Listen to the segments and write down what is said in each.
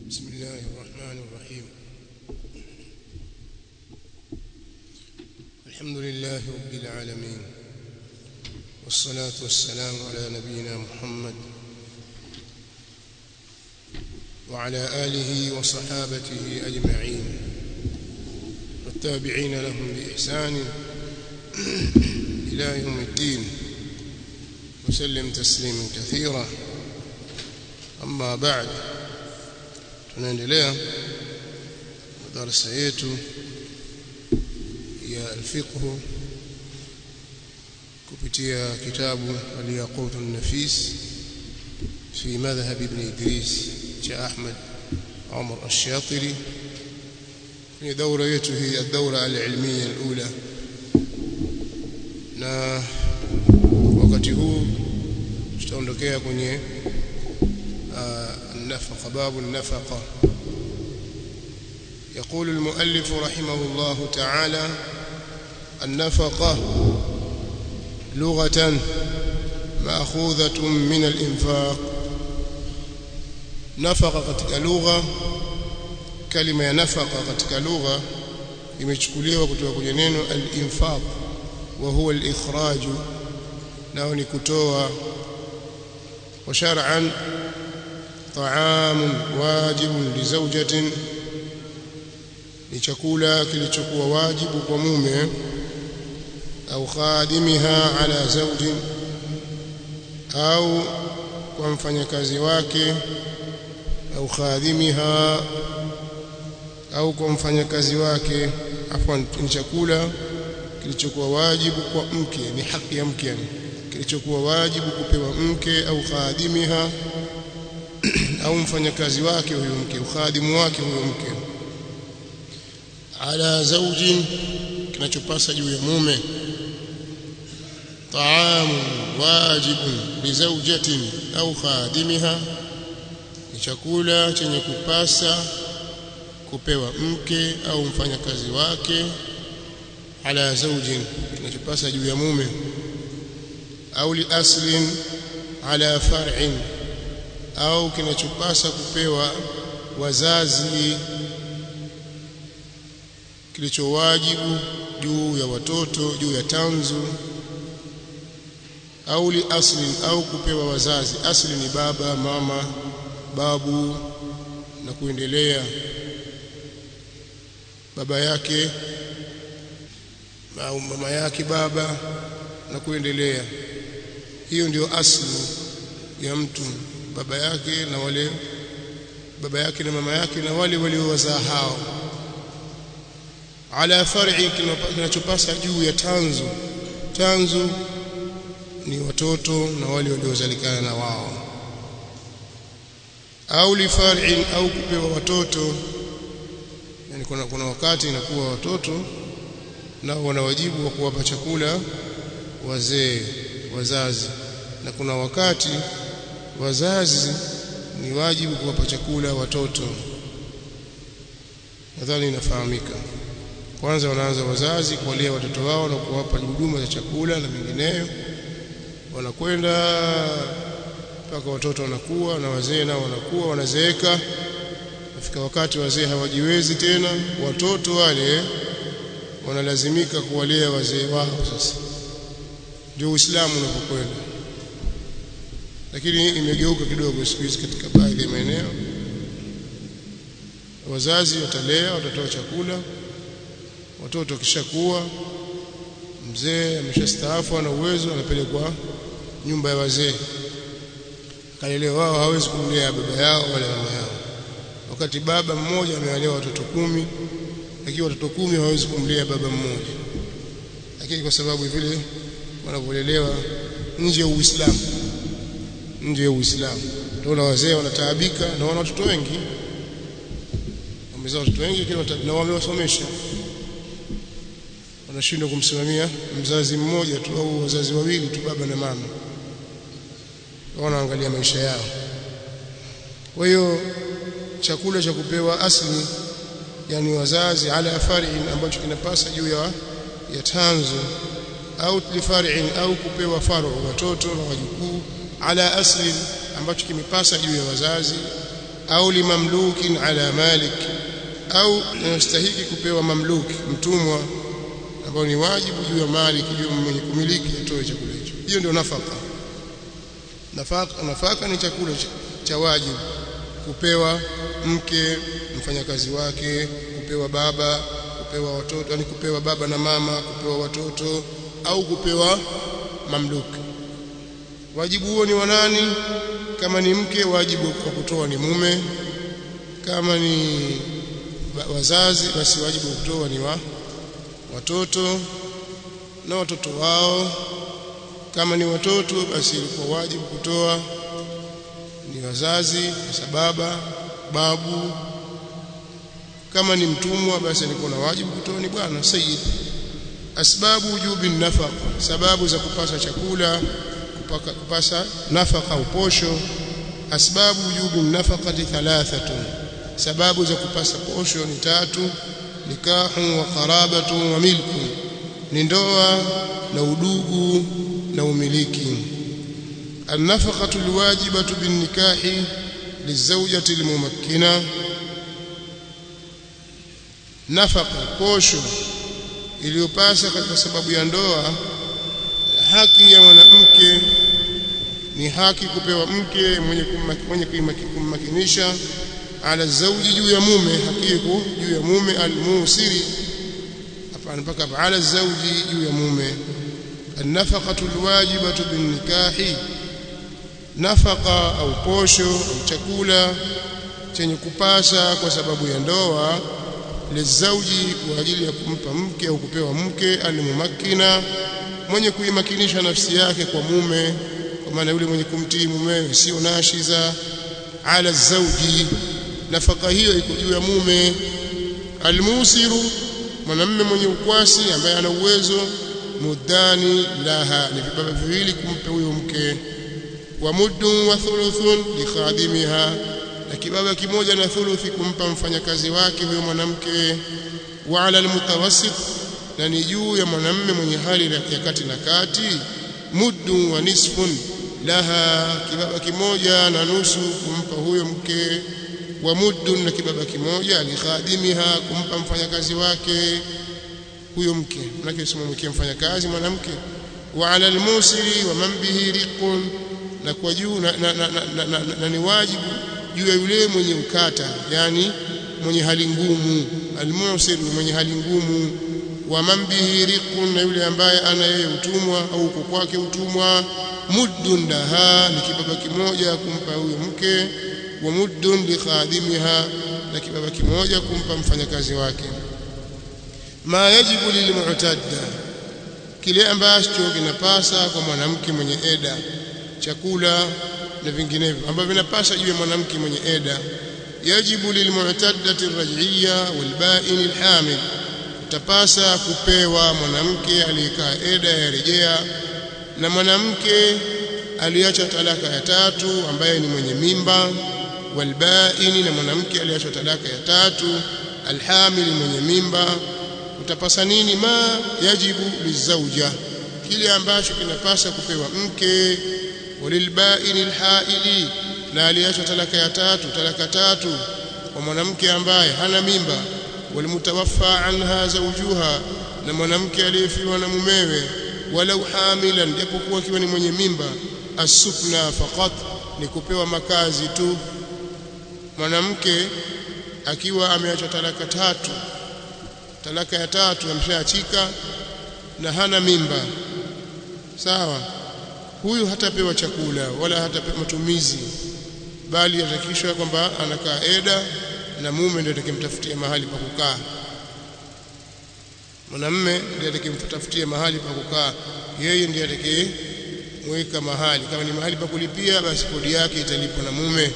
بسم الله الرحمن الرحيم الحمد لله رب العالمين والصلاة والسلام على نبينا محمد وعلى آله وصحابته أجمعين والتابعين لهم بإحسان إلى يوم الدين وسلم تسليما كثيرا أما بعد tunaendelea darasa yetu ya alfiqh kupitia kitabu al-yaqut an-nafis fi madhhab ibn idris cha ahmad umar ash-shatiri ni daura yetu hii ad-daura al-ilmiya al-ula na wakati huu tutaondokea kwenye النفقة باب النفقة يقول المؤلف رحمه الله تعالى النفقة لغة مأخوذة من الإنفاق نفقة katika lugha kalima ya nafaqa katika lugha imechukuliwa kutoka kwenye neno al-infaq wa huwa al-ikhraj nao ni kutoa wa shar'an طعام واجب لزوجة ni chakula kilichokuwa wajibu kwa mume au khadimiha ala zawjin au kwa mfanyakazi wake au khadimiha au kwa mfanyakazi wake afwan ni chakula kilichokuwa wajibu kwa mke ni haki ya mke yani kilichokuwa wajibu kupewa mke au khadimiha au mfanyakazi wake huyo mke ukhadimu wake huyo mke ala zaujin kinachopasa juu ya mume taamu wajibun bizaujatin au khadimiha ni chakula chenye kupasa kupewa mke au mfanyakazi wake ala zaujin kinachopasa juu ya mume au li aslin ala far'in au kinachopasa kupewa wazazi kilichowajibu juu ya watoto juu ya tanzu au li asli au kupewa wazazi asli ni baba mama babu na kuendelea baba yake au mama yake baba na kuendelea hiyo ndio asli ya mtu baba yake na wale baba yake na mama yake na wale waliowazaa hao ala far'i kinachopasa juu ya tanzu tanzu ni watoto na wale waliozalikana na wao au li far'in au kupewa watoto yani kuna, kuna wakati inakuwa watoto nao wana wajibu wa kuwapa chakula wazee wazazi na kuna wakati wazazi ni wajibu kuwapa chakula watoto nadhani inafahamika kwanza wanaanza wazazi kuwalea watoto wao na kuwapa huduma za chakula na mengineyo wanakwenda mpaka watoto wanakuwa na wazee nao wanakuwa wanazeeka nafika wakati wazee hawajiwezi tena watoto wale wanalazimika kuwalea wazee wao sasa ndio Uislamu unapokwenda lakini imegeuka kidogo siku hizi katika baadhi ya maeneo wazazi watalea watatoa chakula watoto wakishakuwa mzee ameshastaafu ana uwezo anapelekwa nyumba ya wazee kalelewa wao hawezi kumlea baba yao wala mama yao wakati baba mmoja amewalea watoto kumi lakini watoto kumi hawezi kumlea baba mmoja lakini kwa sababu vile wanavyolelewa nje ya Uislamu nje ya Uislamu. Tunaona wazee wanataabika na wana watoto wengi. Wamezaa watoto wengi lakini na wamewasomesha. Wanashindwa kumsimamia mzazi mmoja tu au wazazi wawili tu baba na mama. Wanaangalia maisha yao. Kwa hiyo chakula cha kupewa asli yani wazazi ala far'in ambacho kinapasa juu ya ya tanzu au lifar'in au kupewa faru watoto na wajukuu ala asli ambacho kimepasa juu ya wazazi au limamlukin ala malik au inastahiki kupewa mamluki mtumwa ambao ni wajibu juu ya malik juu mwenye kumiliki atoe chakula hicho hiyo ndio nafaka nafaka nafaka ni chakula cha wajibu kupewa mke mfanyakazi wake kupewa baba kupewa watoto yani kupewa baba na mama kupewa watoto au kupewa mamluki wajibu huo ni wa nani kama ni mke wajibu wa kutoa ni mume kama ni wazazi basi wajibu wa kutoa ni wa watoto na watoto wao kama ni watoto basi ilikuwa wajibu kutoa ni wazazi kwa baba babu kama ni mtumwa basi alikuwa na wajibu kutoa ni bwana sayyid asbabu wujubi nafaqa sababu za kupasa chakula kupaka, kupasa nafaka au posho asbabu wujubi nafaqati thalathatun sababu za kupasa posho ni tatu nikahu wa qarabatu wa milku ni ndoa na udugu na umiliki النفقة الواجبة بالنكاح للزوجة الممكنة nafaka posho iliyopasa katika sababu ya ndoa haki ya mwanamke ni haki kupewa mke mwenye mwenye kummakinisha ala zauji juu ya mume haki iko juu ya mume almusiri hapana mpaka ala zauji juu ya mume النفقة الواجبة بالنكاح nafaka au posho au chakula chenye kupasa kwa sababu ya ndoa lizauji kwa ajili ya kumpa mke au kupewa mke alimumakina mwenye kuimakinisha nafsi yake kwa mume kwa maana yule mwenye kumtii mumewe sio nashiza ala zauji nafaka hiyo iko juu ya mume almusiru mwanamume mwenye ukwasi ambaye ana uwezo mudani laha ni vibaba viwili kumpa huyo mke wa muddun wa thuluthun li khadimiha na kibaba kimoja na thuluthi kumpa mfanyakazi wake huyo mwanamke wa ala almutawassit na ni juu ya mwanamume mwenye hali ya kati na kati muddun wa nisfun laha kibaba kimoja na nusu kumpa huyo mke wa muddun na kibaba kimoja li khadimiha kumpa mfanyakazi wake huyo mke manake usimwekee mfanyakazi mwanamke wa ala almusiri wa man bihi riqun na kwa juu na, na, na, na, na, na, na ni wajibu juu ya yule mwenye ukata yani mwenye hali ngumu almusir mwenye hali ngumu wa man bihi riqun na yule ambaye ana yeye utumwa au uko kwake utumwa muddun laha ni kibaba kimoja kumpa huyo mke wa muddun li khadimiha na kibaba kimoja kumpa mfanyakazi wake ma yajibu lilmu'tadda kile ambacho kinapasa kwa mwanamke mwenye eda chakula na vinginevyo ambavyo vinapasa juu ya mwanamke mwenye eda yajibu lilmu'taddati arraj'iyya walba'in alhamil utapasa kupewa mwanamke aliyekaa eda ya rejea na mwanamke aliacha talaka ya tatu ambaye ni mwenye mimba walba'in na mwanamke aliacha talaka ya tatu alhamil mwenye mimba utapasa nini ma yajibu lizauja kile ambacho kinapasa kupewa mke walilbaini alhaili na aliacha talaka ya tatu talaka tatu kwa mwanamke ambaye hana mimba walimutawaffa anha zawjuha na mwanamke aliyefiwa na mumewe walau hamilan japokuwa akiwa ni mwenye mimba asukna faqat ni kupewa makazi tu mwanamke akiwa ameacha talaka tatu talaka ya tatu amshaachika na hana mimba sawa huyu hatapewa chakula wala hatapewa matumizi bali atakishwa kwamba anakaa eda na mume ndiye atakimtafutia mahali pa kukaa mwanamme ndiye atakimtafutia mahali pa kukaa yeye ndiye atakayemweka mahali kama ni mahali pa kulipia basi kodi yake italipwa na mume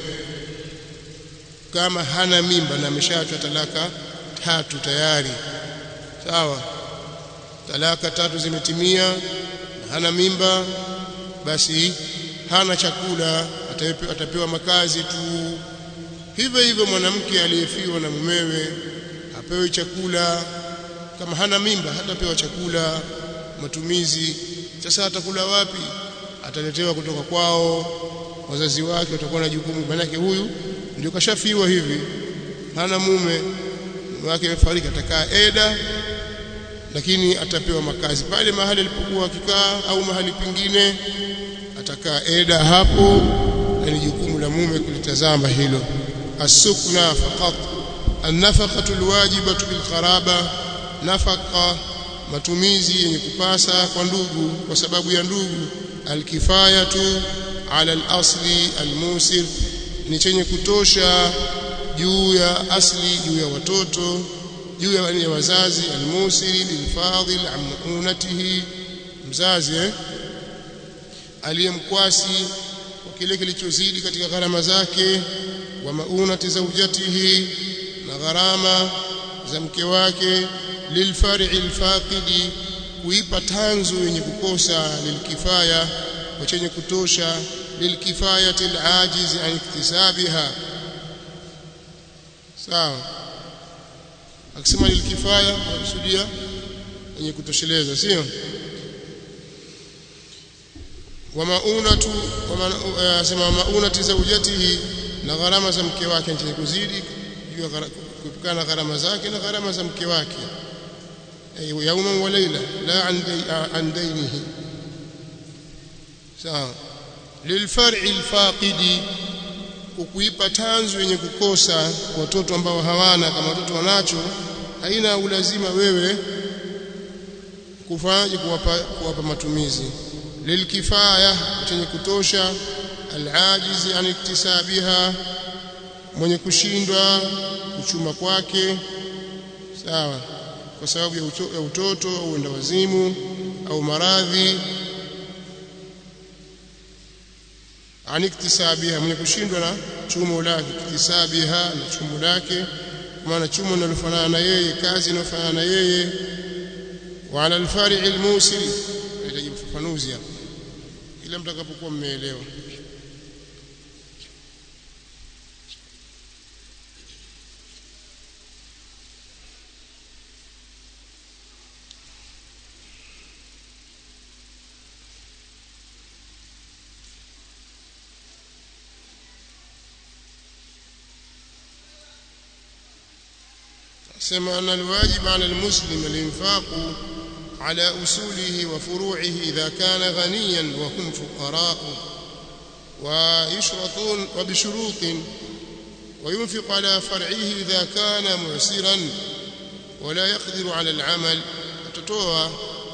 kama hana mimba na ameshaachwa talaka tatu tayari sawa talaka tatu zimetimia na hana mimba basi hana chakula atapewa, atapewa makazi tu hivyo hivyo mwanamke aliyefiwa na mumewe apewe chakula kama hana mimba hatapewa chakula matumizi sasa atakula wapi ataletewa kutoka kwao wazazi wake watakuwa na jukumu manake huyu ndio kashafiwa hivi hana mume mume wake amefariki atakaa eda lakini atapewa makazi pale mahali alipokuwa akikaa au mahali pengine atakaa eda hapo na ni jukumu la mume kulitazama hilo asukna faqat النفقه الواجبه بالقرابه نفقه matumizi yenye kupasa kwa ndugu kwa sababu ya ndugu alkifayatu ala al-asli al-musir ni chenye kutosha juu ya asli juu ya watoto juu ya wazazi al-musiri lilfadhil amunatihi mzazi eh? aliyemkwasi kwa kile kilichozidi katika gharama zake wa maunati zaujatihi na gharama za mke wake lilfar'i alfaqidi kuipa tanzu yenye kukosa lilkifaya kwa chenye kutosha lilkifayati alajiz an iktisabiha sawa akisema lilkifaya anakusudia yenye kutosheleza sio wa maunatu wa asema maunati zaujatihi na gharama za mke wake chenye kuzidi juu kuepukana na gharama zake na gharama za mke wake يوما وليلة لا عن دي عن دينه sawa lilfar'i alfaqidi kukuipa tanzu yenye kukosa watoto ambao hawana kama watoto wanacho haina ulazima wewe kufanya kuwapa, kuwapa matumizi lilkifaya chenye kutosha alajizi an iktisabiha mwenye kushindwa kuchuma kwake sawa kwa sababu ya, uto, ya utoto au uenda wazimu au maradhi aniktisabiha mwenye kushindwa na chumo lake iktisabiha na chumo lake maana chumo linalofanana na yeye kazi inayofanana na yeye wa ala alfari'i almusili inahitaji ufafanuzi hapa ila mtakapokuwa mmeelewa سمع أن الواجب على المسلم الإنفاق على أصوله وفروعه إذا كان غنيا وهم فقراء ويشرطون وبشروط وينفق على فرعه إذا كان معسرا ولا يقدر على العمل تتوى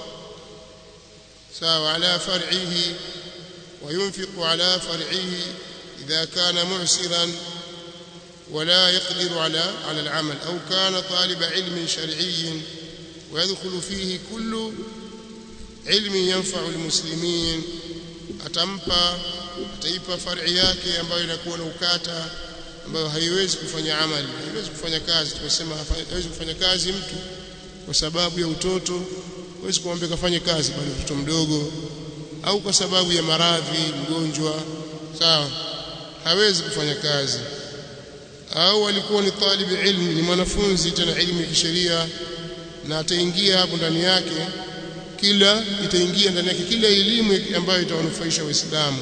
ساوى على فرعه وينفق على فرعه إذا كان معسرا ولا يقدر على على العمل أو كان طالب علم شرعي ويدخل فيه كل علم ينفع المسلمين atampa ataipa far'i yake ambayo inakuwa na ukata ambayo haiwezi kufanya amali haiwezi kufanya kazi tumesema haiwezi kufanya kazi mtu kwa sababu ya utoto haiwezi kumwambia kafanye kazi bali mtoto mdogo au kwa sababu ya maradhi mgonjwa sawa hawezi kufanya kazi au alikuwa ni talibu ilmi ni mwanafunzi tena elimu ya kisheria na ataingia hapo ndani yake kila itaingia ndani yake kila elimu ambayo itawanufaisha waislamu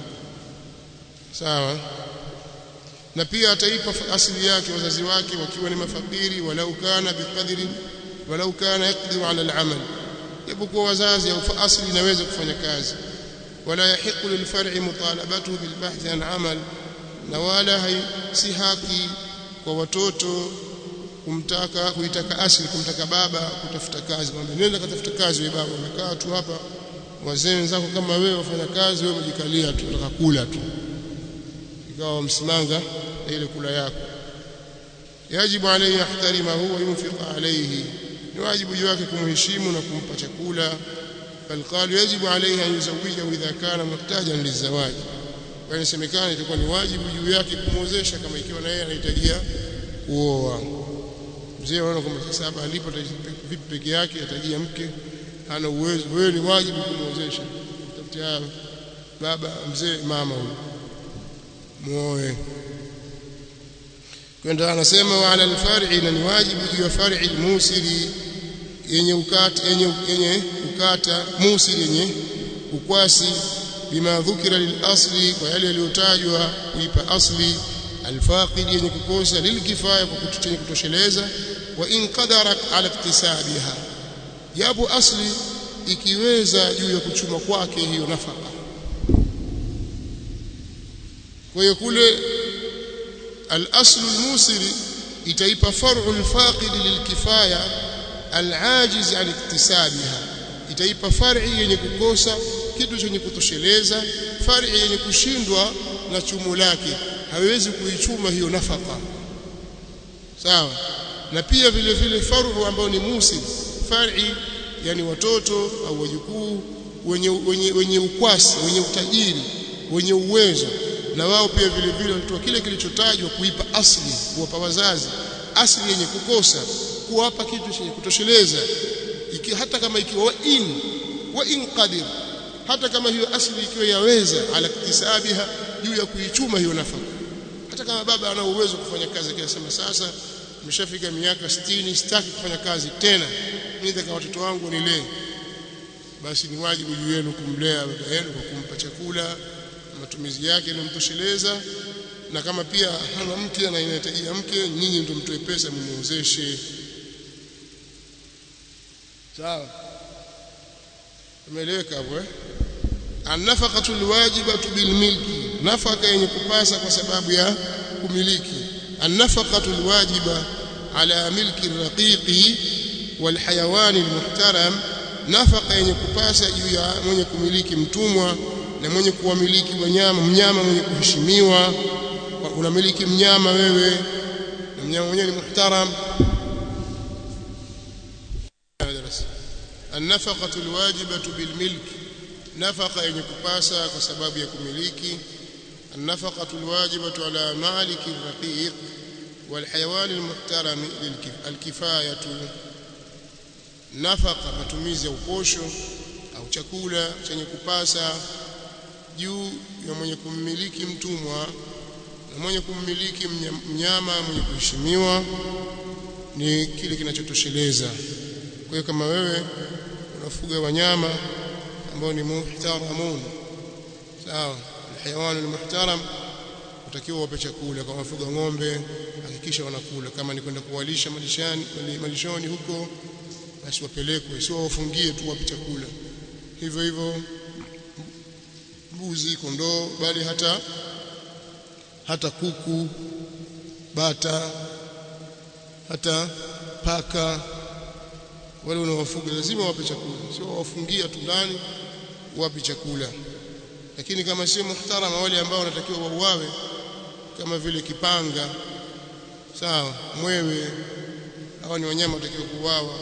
sawa na pia ataipa asili yake wazazi wake wakiwa ni mafakiri walau kana biqadri walau kana yaqdiru ala al-amal japokuwa wazazi au asili inaweza kufanya kazi wala yahiqu lilfar'i mutalabatuhu bilbahth an amal na wala hai, si haki kwa watoto kumtaka kuitaka asili kumtaka baba kutafuta kazi kwamba nenda katafuta kazi wewe baba umekaa tu hapa wazee wenzako kama wewe wafanya kazi wewe umejikalia tu unataka kula tu ikawa msimanga na ile kula yako yajibu alayhi yahtarimahu wa yunfiqa alayhi ni wajibu juu yake kumheshimu na kumpa chakula bal qalu yajibu alayhi an yuzawijahu idha kana muhtajan lizawaji kwa inasemekana itakuwa ni wajibu juu yake kumwozesha kama ikiwa na yeye anahitajia kuoa mzee anaona kwamba sasa hapa alipo vipi peke yake atajia mke hana uwezo wewe ni wajibu kumwozesha tafutia baba mzee mama huyo muoe kwenda anasema wa ala alfar'i na ni wajibu juu ya far'i almusiri yenye ukata yenye yenye ukata musiri yenye ukwasi bima dhukira lilasli kwa yale yaliyotajwa kuipa asli alfaqid yenye kukosa lilkifaya kwa kutuchenye kutosheleza wa in qadara ala iktisabiha japo asli ikiweza juu ya kuchuma kwake hiyo nafaka kwa hiyo kule al-aslu al-musiri itaipa far'u al-faqid lilkifaya al-ajiz an iktisabiha itaipa far'i yenye kukosa kitu chenye kutosheleza far'i yenye kushindwa na chumo lake hawezi kuichuma hiyo nafaka sawa na pia vile vile far'u ambayo ni musir far'i yani watoto au wajukuu wenye, wenye, wenye ukwasi wenye utajiri wenye uwezo na wao pia vile vile walitoa kile kilichotajwa kuipa asli kuwapa wazazi asli yenye kukosa kuwapa kitu chenye kutosheleza iki, hata kama ikiwa wa in wa in qadir hata kama hiyo asli ikiwa yaweza ala iktisabiha juu ya kuichuma hiyo nafaka hata kama baba ana uwezo kufanya kazi akisema sasa nimeshafika miaka 60 sitaki kufanya kazi tena mimi nataka watoto wangu nilee basi ni wajibu juu yenu kumlea baba yenu kwa kumpa chakula matumizi yake yanamtosheleza na kama pia hana mke na inahitajia mke nyinyi ndio mtoe pesa mmuozeshe sawa umeeleweka hapo eh annafaqatu alwajibatu bilmilki nafaka yenye kupasa kwa sababu ya kumiliki annafaqatu alwajiba ala milki raqiqi walhayawan almuhtaram nafaka yenye kupasa juu ya mwenye kumiliki mtumwa na mwenye kuwamiliki wanyama mnyama mwenye kuheshimiwa unamiliki mnyama wewe na mnyama mwenyewe ni muhtaram النفقة الواجبة بالملك نفقة yenye kupasa kwa sababu ya kumiliki النفقة الواجبة على مالك الرقيق والحيوان المحترم الكفاية نفقة matumizi ya uposho au chakula chenye kupasa juu ya mwenye kummiliki mtumwa na mwenye kummiliki mnyama mwenye kuheshimiwa ni kile kinachotosheleza kwa hiyo kama wewe unafuga wanyama ambao ni muhtaramun sawa alhayawan almuhtaram utakiwa wape chakula kama wafuga ng'ombe hakikisha wanakula kama ni kwenda kuwalisha malishani malishoni huko basi wapelekwe sio wafungie tu wape chakula hivyo hivyo mbuzi kondoo bali hata hata kuku bata hata paka wale unawafuga lazima wape chakula sio wafungia tu ndani wape chakula lakini kama sio muhtarama wale ambao wanatakiwa wauawe kama vile kipanga sawa mwewe hawa ni wanyama watakiwa kuuawa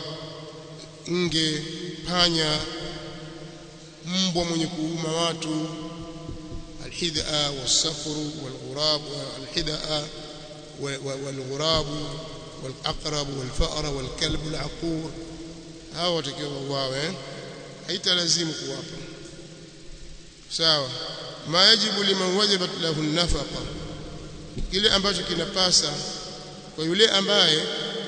nge panya mbwa mwenye kuuma watu alhidha wasafru walghurab alhidha walghurab والأقرب والفأر والكلب العقور hao watakiwa wauawe haitalazimu kuwapa sawa ma yajibu liman wajabat lahu nafaqa kile ambacho kinapasa kwa yule ambaye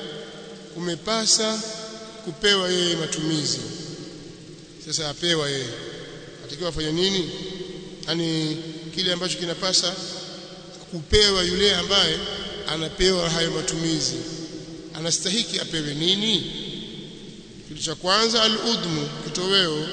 kumepasa kupewa yeye matumizi sasa apewa yeye atakiwa afanye nini yani kile ambacho kinapasa kupewa yule ambaye anapewa hayo matumizi anastahiki apewe nini kitu cha kwanza al-udmu kitoweo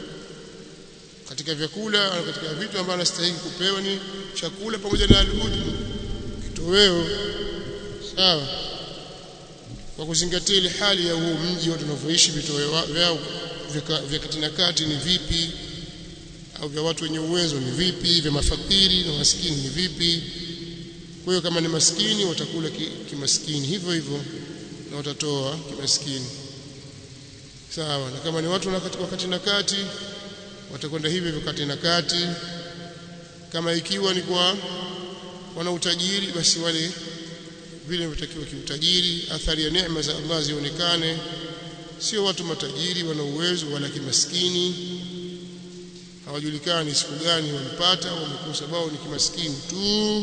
katika vyakula katika vitu ambavyo anastahili kupewa ni chakula pamoja na al-udmu kitoweo sawa kwa kuzingatia ile hali ya huo mji watu wanavyoishi vitoweo vyao vya kati na kati ni vipi au vya watu wenye uwezo ni vipi vya mafakiri na maskini ni vipi kwa hiyo kama ni maskini watakula kimaskini ki hivyo hivyo na watatoa kimaskini sawa na kama ni watu wakati na kati watakwenda hivyo hivyo kati na kati kama ikiwa ni kwa wana utajiri basi wale vile vinatakiwa kiutajiri athari ya neema za Allah zionekane sio watu matajiri wana uwezo wala kimaskini hawajulikani siku gani walipata au wamekosa bao ni kimaskini tu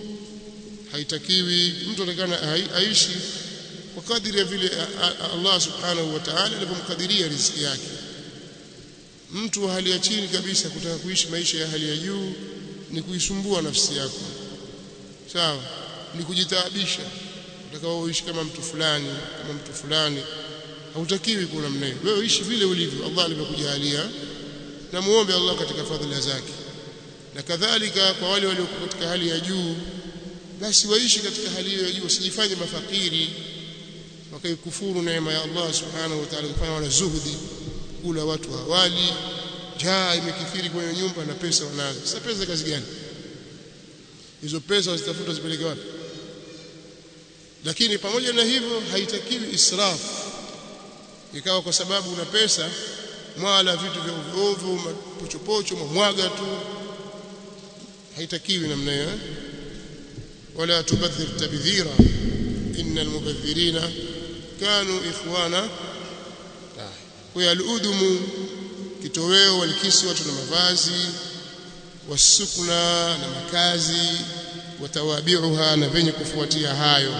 haitakiwi mtu atakana aishi kwa kadiri ya vile Allah subhanahu wa ta'ala alivyomkadiria riziki yake mtu wa hali ya chini kabisa kutaka kuishi maisha ya hali ya juu ni kuisumbua nafsi yako sawa ni kujitaabisha utakao uishi kama mtu fulani kama mtu fulani hautakiwi kuna namna hiyo wewe ishi vile ulivyo Allah alivyokujalia na muombe Allah katika fadhila zake na kadhalika kwa wale walio katika hali ya juu basi waishi katika hali hiyo ya juu usijifanye mafakiri wakaikufuru neema ya Allah subhanahu wa ta'ala kufanya wala zuhudi kula watu hawali jaa imekithiri kwenye nyumba na pesa wanazo sasa pesa kazi gani hizo pesa wazitafuta zipeleke wapi lakini pamoja na hivyo haitakiwi israfu ikawa kwa sababu una pesa mwala vitu vya ovyo ovyo mapochopocho mamwaga tu haitakiwi namna hiyo wala tubadhir tabdhira innal mubadhirina kanu ikhwana kwa al-udumu kitoweo walikisi watu na mavazi wasukna na makazi watawabiuha na venye kufuatia hayo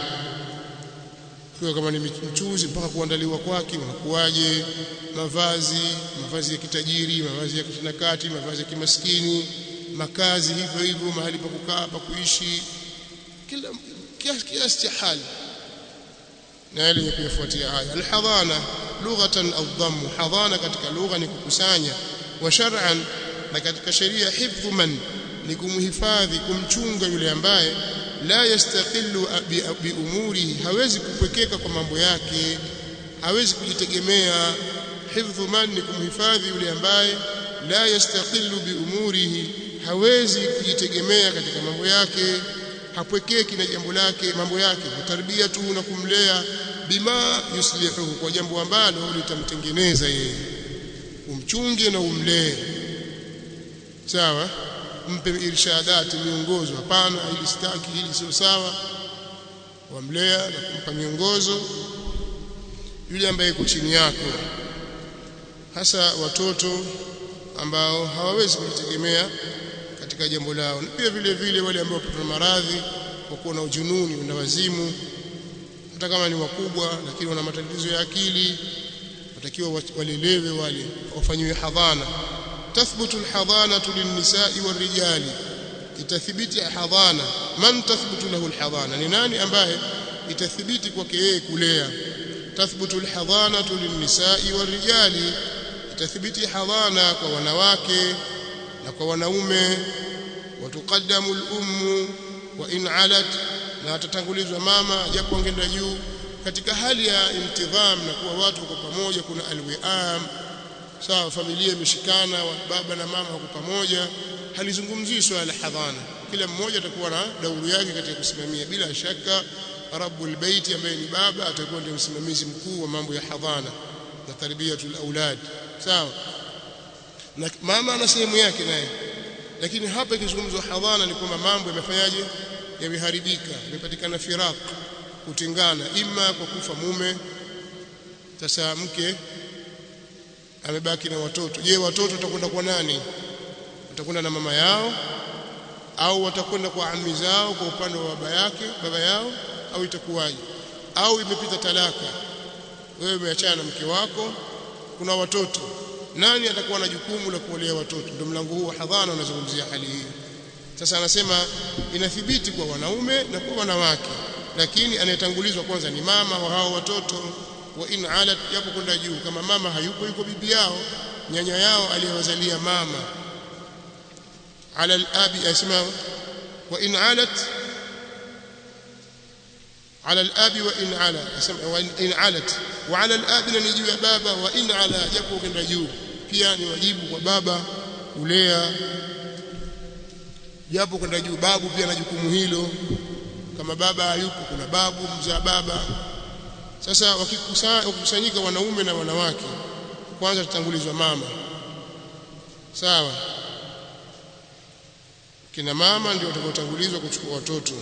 kwa kama ni mchuzi mpaka kuandaliwa kwake unakuwaje mavazi mavazi ya kitajiri mavazi ya kitinakati mavazi ya kimaskini makazi hivyo hivyo mahali pa kukaa pa kuishi kila kiasi kiasi cha hali na yale yenye kuyafuatia haya alhadhana lughatan au dhammu hadhana katika lugha ni kukusanya wa shar'an na katika sheria hifdhu man ni kumhifadhi kumchunga yule ambaye la yastaqillu bi umurihi hawezi kupwekeka kwa mambo yake hawezi kujitegemea hifdhu man ni kumhifadhi yule ambaye la yastaqillu bi umurihi hawezi kujitegemea katika mambo yake hapwekeki na jambo lake mambo yake kutarbia tu na kumlea bima yuslihu kwa jambo ambalo litamtengeneza yeye umchunge na umlee sawa mpe irshadati miongozo hapana ili sitaki hili sio sawa wamlea na kumpa miongozo yule ambaye yuko chini yako hasa watoto ambao hawawezi kujitegemea katika jambo lao na pia vile vile wale ambao wapata maradhi kwa kuwa na ujununi na wazimu hata kama ni wakubwa lakini wana matatizo ya akili watakiwa walelewe wale wafanyiwe hadhana tathbutu alhadhanatu linnisa'i warijali itathibiti hadhana man tathbutu lahu alhadhana ni nani ambaye itathibiti kwake yeye kulea tathbutu alhadhanatu linnisa'i warijali itathibiti hadhana kwa wanawake na kwa wanaume watuqaddamu al-ummu wa in alat na atatangulizwa mama japo angeenda juu katika hali ya intidham na kuwa watu kwa pamoja kuna alwiam sawa familia imeshikana baba na mama wako pamoja halizungumzii swala la hadhana kila mmoja atakuwa na dauru yake katika kusimamia bila shaka rabbul bait ambaye ni baba atakuwa ndiye msimamizi mkuu wa mambo ya hadhana na tarbiyatul aulad sawa na mama ana sehemu yake naye lakini hapa ikizungumzwa hadhana ni kwamba mambo yamefanyaje yameharibika imepatikana firaq kutengana ima kwa kufa mume sasa mke amebaki na watoto je watoto watakwenda kwa nani watakwenda na mama yao au watakwenda kwa ami zao kwa upande wa baba yake baba yao au itakuwaje au imepita talaka wewe umeachana na mke wako kuna watoto nani atakuwa na jukumu la kuolea watoto ndio mlango huu wa hadhana unazungumzia hali hii sasa anasema inathibiti kwa wanaume na kwa wanawake lakini anayetangulizwa kwanza ni mama wa hao watoto wa in alat yapo kwenda juu kama mama hayupo yuko bibi yao nyanya yao aliyewazalia mama ala al-abi asma wa in alat على الاب وان على وان علت وعلى الاب ni juu ya baba wa in ala japo kwenda juu pia ni wajibu kwa baba kulea japo kwenda juu babu pia na jukumu hilo kama baba hayupo kuna babu mzaa baba sasa wakikusanyika wanaume na wanawake kwanza tutangulizwa mama sawa kina mama ndio watakaotangulizwa kuchukua watoto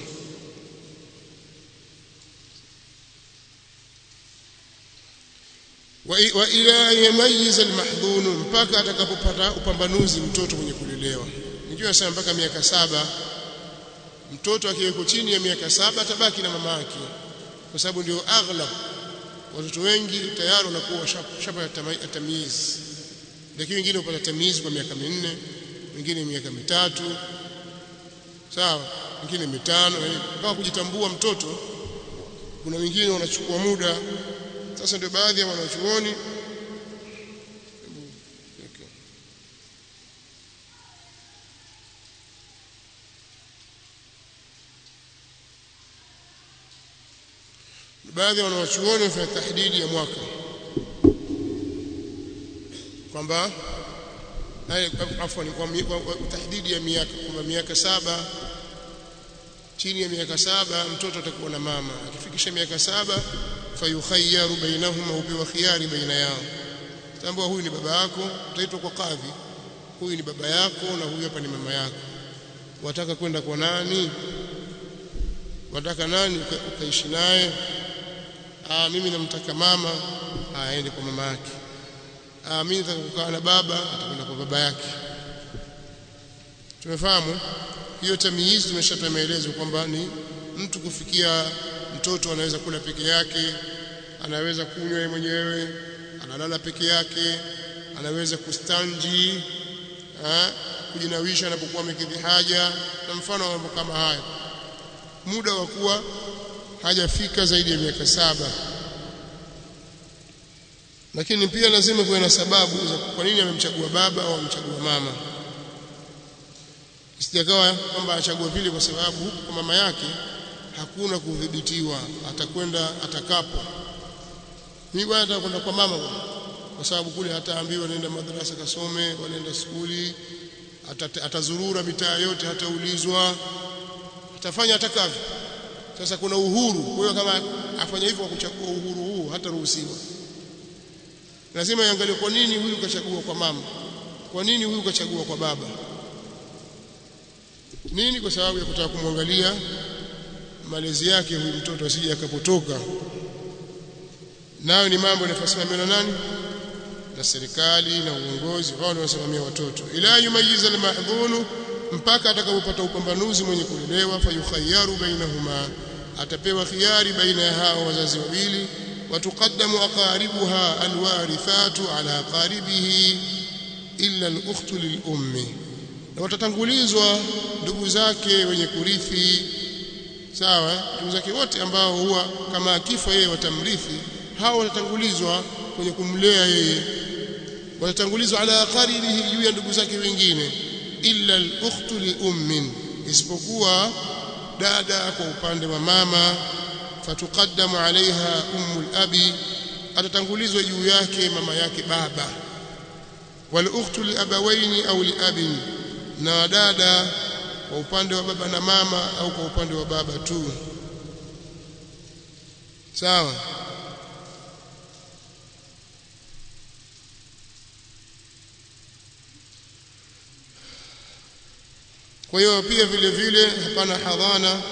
wa ila yamayiza almahdhun mpaka atakapopata upambanuzi mtoto mwenye kulelewa nijua sana mpaka miaka saba mtoto akiweko chini ya miaka saba atabaki na mama yake kwa sababu ndio aghlab watoto wengi tayari wanakuwa shapa ya tamyiz lakini wengine hupata tamizi kwa miaka minne wengine miaka mitatu sawa wengine mitano mpaka kujitambua mtoto kuna wengine wanachukua muda sasa ndio baadhi ya wanachuoni baadhi ya wanachuoni wafanya tahdidi ya mwaka kwamba afwan kwa tahdidi ya miaka kwamba miaka saba chini ya miaka saba mtoto atakuwa na mama akifikisha miaka saba fayukhayyaru bainahuma upewa khiyari baina yao tambua huyu ni baba yako utaitwa kwa kadhi huyu ni baba yako na huyu hapa ni mama yako wataka kwenda kwa nani wataka nani ukaishi naye ah mimi namtaka mama aende kwa mama yake ah mimi nataka kukaa na baba atakwenda kwa baba yake tumefahamu hiyo tamyiz tumeshatoa maelezo kwamba ni mtu kufikia mtoto anaweza kula peke yake anaweza kunywa yeye mwenyewe analala peke yake anaweza kustanji ha, kujinawisha anapokuwa amekidhi haja na mfano wa mambo kama haya muda wa kuwa hajafika zaidi ya miaka saba lakini pia lazima kuwe na sababu za kwa nini amemchagua baba au amemchagua mama isijakawa kwamba achagua vile kwa sababu huku kwa mama yake hakuna kudhibitiwa atakwenda atakapo mimi bwana atakwenda kwa mama bwana kwa sababu kule hataambiwa nenda madrasa kasome wanaenda skuli atazurura mitaa yote hataulizwa atafanya atakavyo sasa kuna uhuru kwa hiyo kama afanya hivyo kwa kuchagua uhuru huu hataruhusiwa lazima iangalie kwa nini huyu kachagua kwa mama kwa nini huyu kachagua kwa baba nini kwa sababu ya kutaka kumwangalia malezi yake huyu mtoto asije akapotoka nayo ni mambo yanayosimamiwa na nani na serikali na uongozi wao ndio wanasimamia watoto ila yumayiza almahdhunu mpaka atakapopata upambanuzi mwenye kulelewa fayukhayyaru bainahuma atapewa khiari baina ya hao wazazi wawili watuqaddamu aqaribuha alwarithatu ala aqaribihi illa al-ukhtu lil-ummi na watatangulizwa ndugu zake wenye kurithi sawa ndugu zake wote ambao huwa kama akifa yeye watamrithi hao watatangulizwa kwenye kumlea yeye watatangulizwa ala qaribihi juu ya ndugu zake wengine illa al-ukhtu li-ummin isipokuwa dada kwa upande wa mama fatuqaddamu alaiha ummul abi atatangulizwa juu yake mama yake baba wal ukhtu li abawaini au li abin na dada kwa upande wa baba na mama au kwa upande wa baba tu sawa kwa hiyo pia vile vile hapana hadhana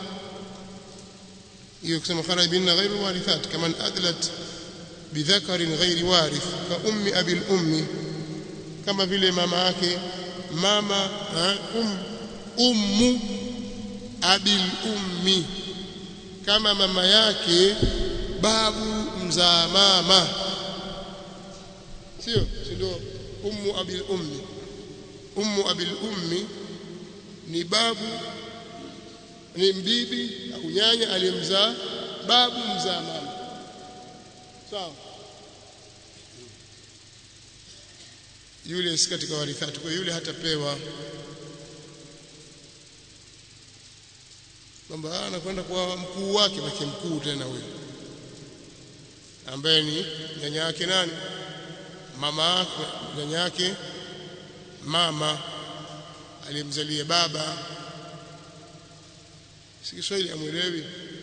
hiyo kusema kharaj binna ghairu warithat kama adlat bidhakarin ghairi warith ka ummi abil ummi kama vile mama yake mama um, ummu abil ummi kama mama yake babu mzaa mama sio ndio ummu abil ummi ummu abil ummi ni babu ni mbibi au nyanya aliyemzaa babu mzaa mama sawa yule si katika warithati kwa yule hatapewa kwamba anakwenda kwa mkuu wake baki mkuu tena huyo ambaye ni nyanya yake nani mama nyanya yake mama aliyemzalia baba si Kiswahili amwelewi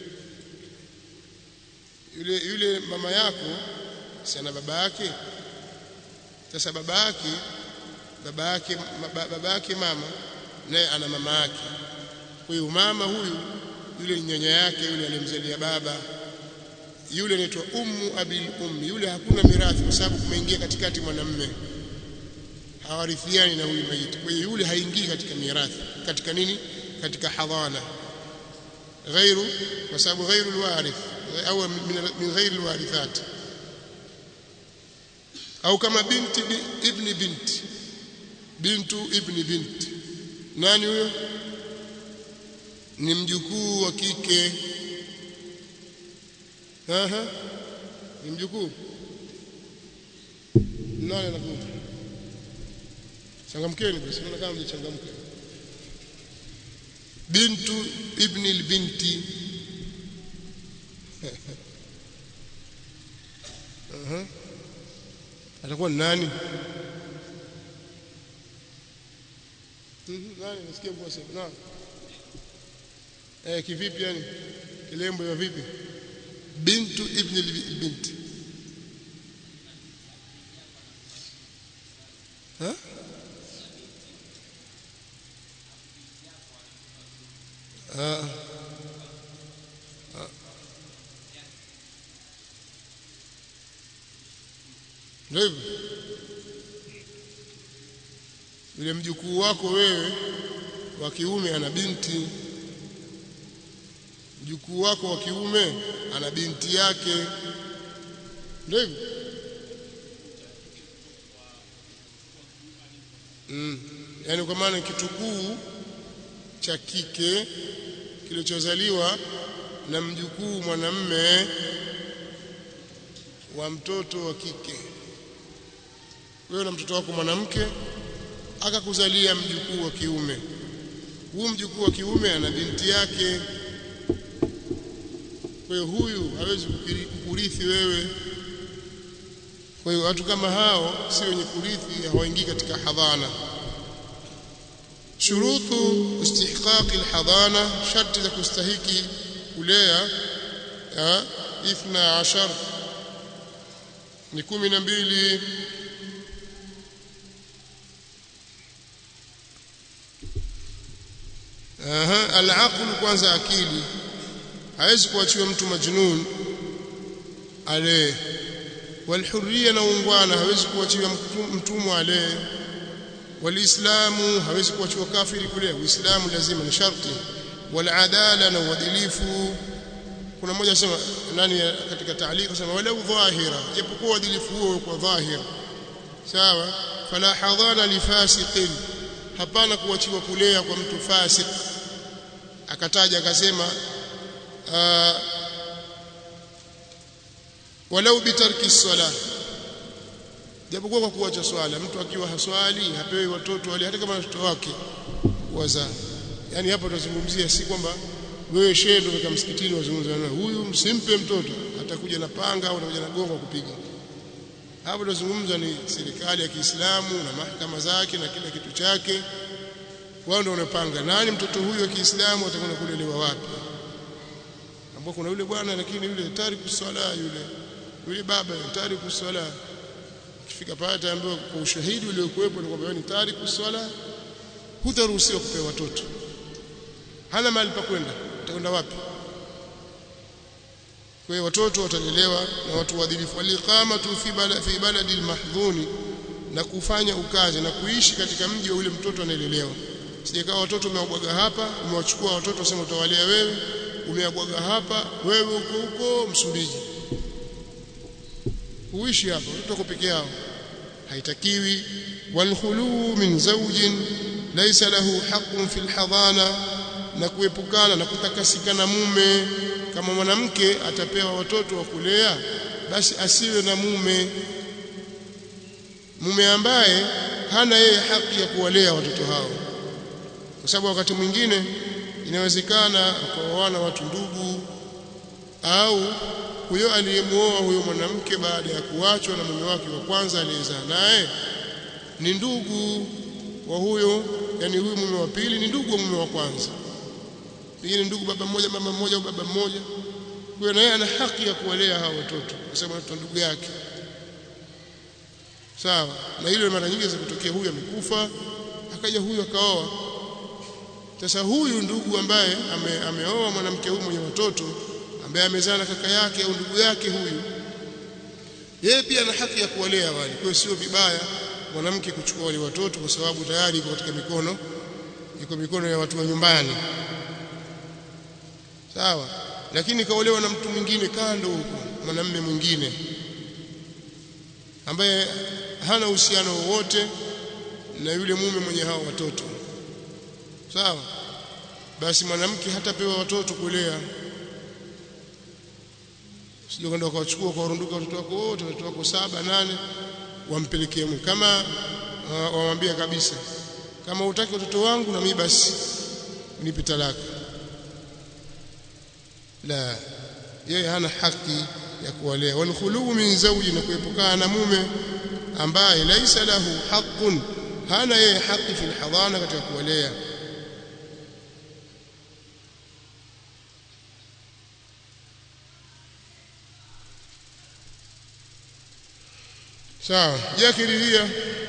yule yule mama yako si ana baba yake sasa baba yake baba yake baba yake mama naye ana mama yake kwa hiyo mama huyu yule nyanya yake yule aliyemzalia baba yule anaitwa ummu abil ummi yule hakuna mirathi kwa sababu kumeingia katikati mwanamme hawarithiani na huyu maiti kwa hiyo yule haingii katika mirathi katika nini katika hadhana غير وسبب غير الوارث أو من من غير الوارثات au kama binti ibni binti bintu ibni binti nani huyo ni mjukuu wa kike aha ni mjukuu nani anakuwa changamkeni basi naona kama mjachangamka bintu ibni albinti aha atakuwa ni nani nani nasikia kwa sema na eh kivipi yani kilembo ya vipi bintu ibn albinti ha ah ndio hivyo yule mjukuu wako wewe wa kiume ana binti mjukuu wako wa kiume ana binti yake ndio hivyo mm. yaani kwa maana kitukuu cha kike kilichozaliwa na mjukuu mwanamme wa mtoto wa kike wewe na mtoto wako mwanamke akakuzalia mjukuu wa kiume huyu mjukuu wa kiume ana binti yake kwa hiyo huyu hawezi kukurithi wewe kwa hiyo watu kama hao si wenye kurithi hawaingii katika hadhana shurutu istihqaqi alhadana sharti za kustahiki kulea ithna ashar ni kumi na mbili aha alaql kwanza akili hawezi kuachiwa mtu majnun ale walhurriya na ungwana hawezi kuachiwa mtumwa ale walislamu hawezi kuachiwa kafiri kule uislamu lazima ni sharti waladala na uadilifu kuna mmoja sema nani katika taalika sema wala dhahira japokuwa uadilifu huo kwa dhahir sawa fala hadana lifasiqin hapana kuachiwa kulea kwa mtu fasik akataja akasema walau bitarki sala japokuwa kwa kuacha swala mtu akiwa haswali hapewi watoto wale hata kama watoto wake wazaa yani hapo tunazungumzia si kwamba wewe shehe ndio kama msikitini wazungumza na huyu msimpe mtoto atakuja na panga au atakuja na gongo kupiga hapo tunazungumza ni serikali ya Kiislamu na mahakama zake na kila kitu chake wao ndio wanapanga nani mtoto huyu wa Kiislamu atakwenda kulelewa wapi ambapo kuna yule bwana lakini yule tariku swala yule yule baba tariku swala kifika pale ataambiwa kwa ushahidi uliokuwepo ni kwamba ni tariku swala hutaruhusiwa kupewa watoto hana mahali pa kwenda utakwenda wapi kwa hiyo watoto watalelewa na watu waadilifu waliqamatu fi bala fi baladi almahdhuni na kufanya ukazi na kuishi katika mji wa yule mtoto anayelelewa sijakaa watoto umewabwaga hapa umewachukua watoto usema utawalea wewe umewabwaga hapa wewe huko huko Msumbiji uishi hapa watoto wako peke yao haitakiwi walkhulu min zawjin laysa lahu haqqun fil hadana na kuepukana na kutakasika na mume kama mwanamke atapewa watoto wa kulea basi asiwe na mume mume ambaye hana yeye haki ya kuwalea watoto hao kwa sababu wakati mwingine inawezekana kuoana watu ndugu au huyo aliyemuoa huyo mwanamke baada ya kuachwa na mume wake wa kwanza aliyezaa naye ni ndugu wa huyo yani huyu mume wa pili ni ndugu wa mume wa kwanza pengine ndugu baba mmoja mama mmoja au baba mmoja huyo naye ana haki ya kuwalea hao watoto kwa sababu ni ndugu yake sawa na hilo mara nyingi zinatokea huyu amekufa akaja huyu akaoa sasa huyu ndugu ambaye ame, ameoa mwanamke huyu mwenye watoto ambaye amezaa na kaka yake au ndugu yake huyu yeye pia ana haki ya kuwalea wale kwa sio vibaya mwanamke kuchukua wale watoto kwa sababu tayari iko katika mikono iko mikono ya watu wa nyumbani sawa lakini kaolewa na mtu mwingine kando huko mwanamume mwingine ambaye hana uhusiano wowote na yule mume mwenye hao watoto sawa basi mwanamke hatapewa watoto kulea sio kwenda ukawachukua ukawarunduka watoto wako wote watoto wako saba nane wampelekee Mungu kama wamwambia kabisa kama utaki watoto wangu na mimi basi nipe talaka la yeye hana haki ya kuwalea wal khulu min zawji na kuepukana na mume ambaye laisa lahu haqqun hana yeye haki fil hadana katika kuwalea sawa jakiridhia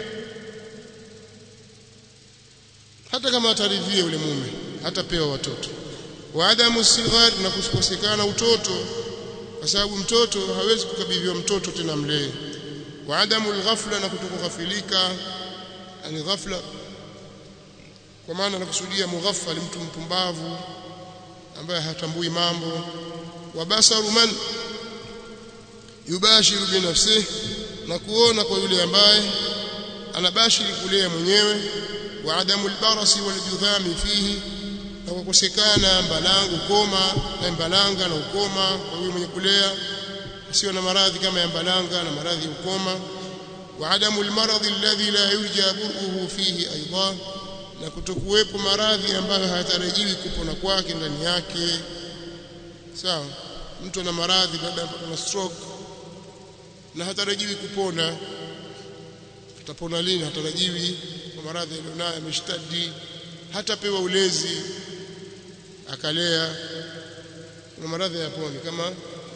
hata kama ataridhia yule mume hatapewa watoto wa adamu sighar na kukosekana utoto kwa sababu mtoto hawezi kukabidhiwa mtoto tena mlee wa adamu alghafla na kutokughafilika ani ghafla kwa maana nakusudia mughaffal mtu mpumbavu ambaye hatambui mambo wa basaru man yubashiru binafsihi na kuona kwa yule ambaye anabashiri kulea mwenyewe wa adamu albarasi waljudhami fihi na kukosekana mbalangu koma na mbalanga na ukoma kwa yule mwenye kulea sio na maradhi kama ya mbalanga na maradhi ukoma wa adamu almaradhi alladhi la yurja buruhu fihi aidan na kutokuwepo maradhi ambayo hayatarajiwi kupona kwake ndani yake sawa mtu ana maradhi labda ana stroke na hatarajiwi kupona atapona lini hatarajiwi kwa maradhi alionayo ameshtadi hatapewa ulezi akalea kuna maradhi yaponi kama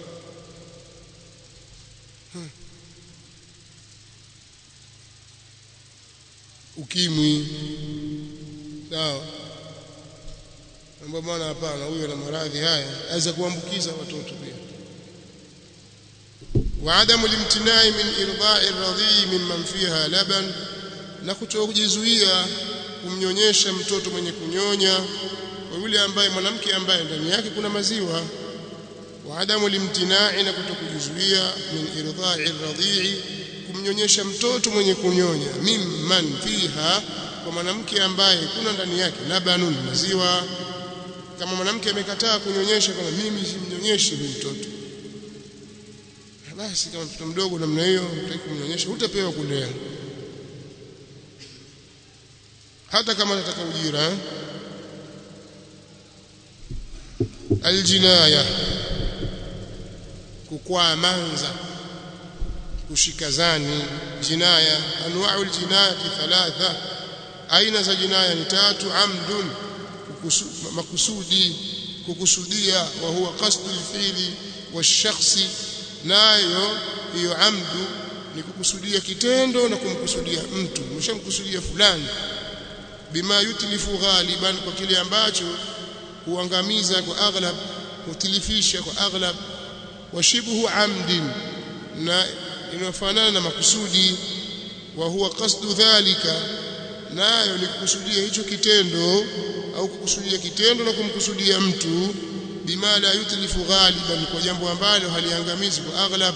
hmm. ukimwi sawa ambao bwana hapana huyo ana maradhi haya aweza kuambukiza watoto pia وعدم الامتناع من إرضاء الرضيع ممن فيها لبن na kutokujizuia kumnyonyesha mtoto mwenye kunyonya kwa yule ambaye mwanamke ambaye ndani yake kuna maziwa wa adamu limtinai na kutokujizuia min irdha'i radhi'i kumnyonyesha mtoto mwenye kunyonya mimman fiha kwa mwanamke ambaye kuna ndani yake labanun maziwa kama mwanamke amekataa kunyonyesha kama mimi simnyonyeshi huyu mtoto basi kama mtoto mdogo namna hiyo utaki kumnyonyesha utapewa kulea hata kama nataka ujira eh? aljinaya kukwaa manza kushika zani jinaya anwa'u aljinayati thalatha aina za jinaya ni tatu amdun makusudi kukusudia wa huwa qasdu alfi'li washakhsi nayo hiyo amdu ni kukusudia kitendo na kumkusudia mtu umeshamkusudia fulani bima yutlifu ghaliban kwa kile ambacho huangamiza kwa aghlab hutilifisha kwa aghlab washibhu amdin na inafanana na makusudi wa huwa qasdu dhalika nayo ni kukusudia hicho kitendo au kukusudia kitendo na kumkusudia mtu bima la yutlifu ghaliban kwa jambo ambalo haliangamizi kwa aghlab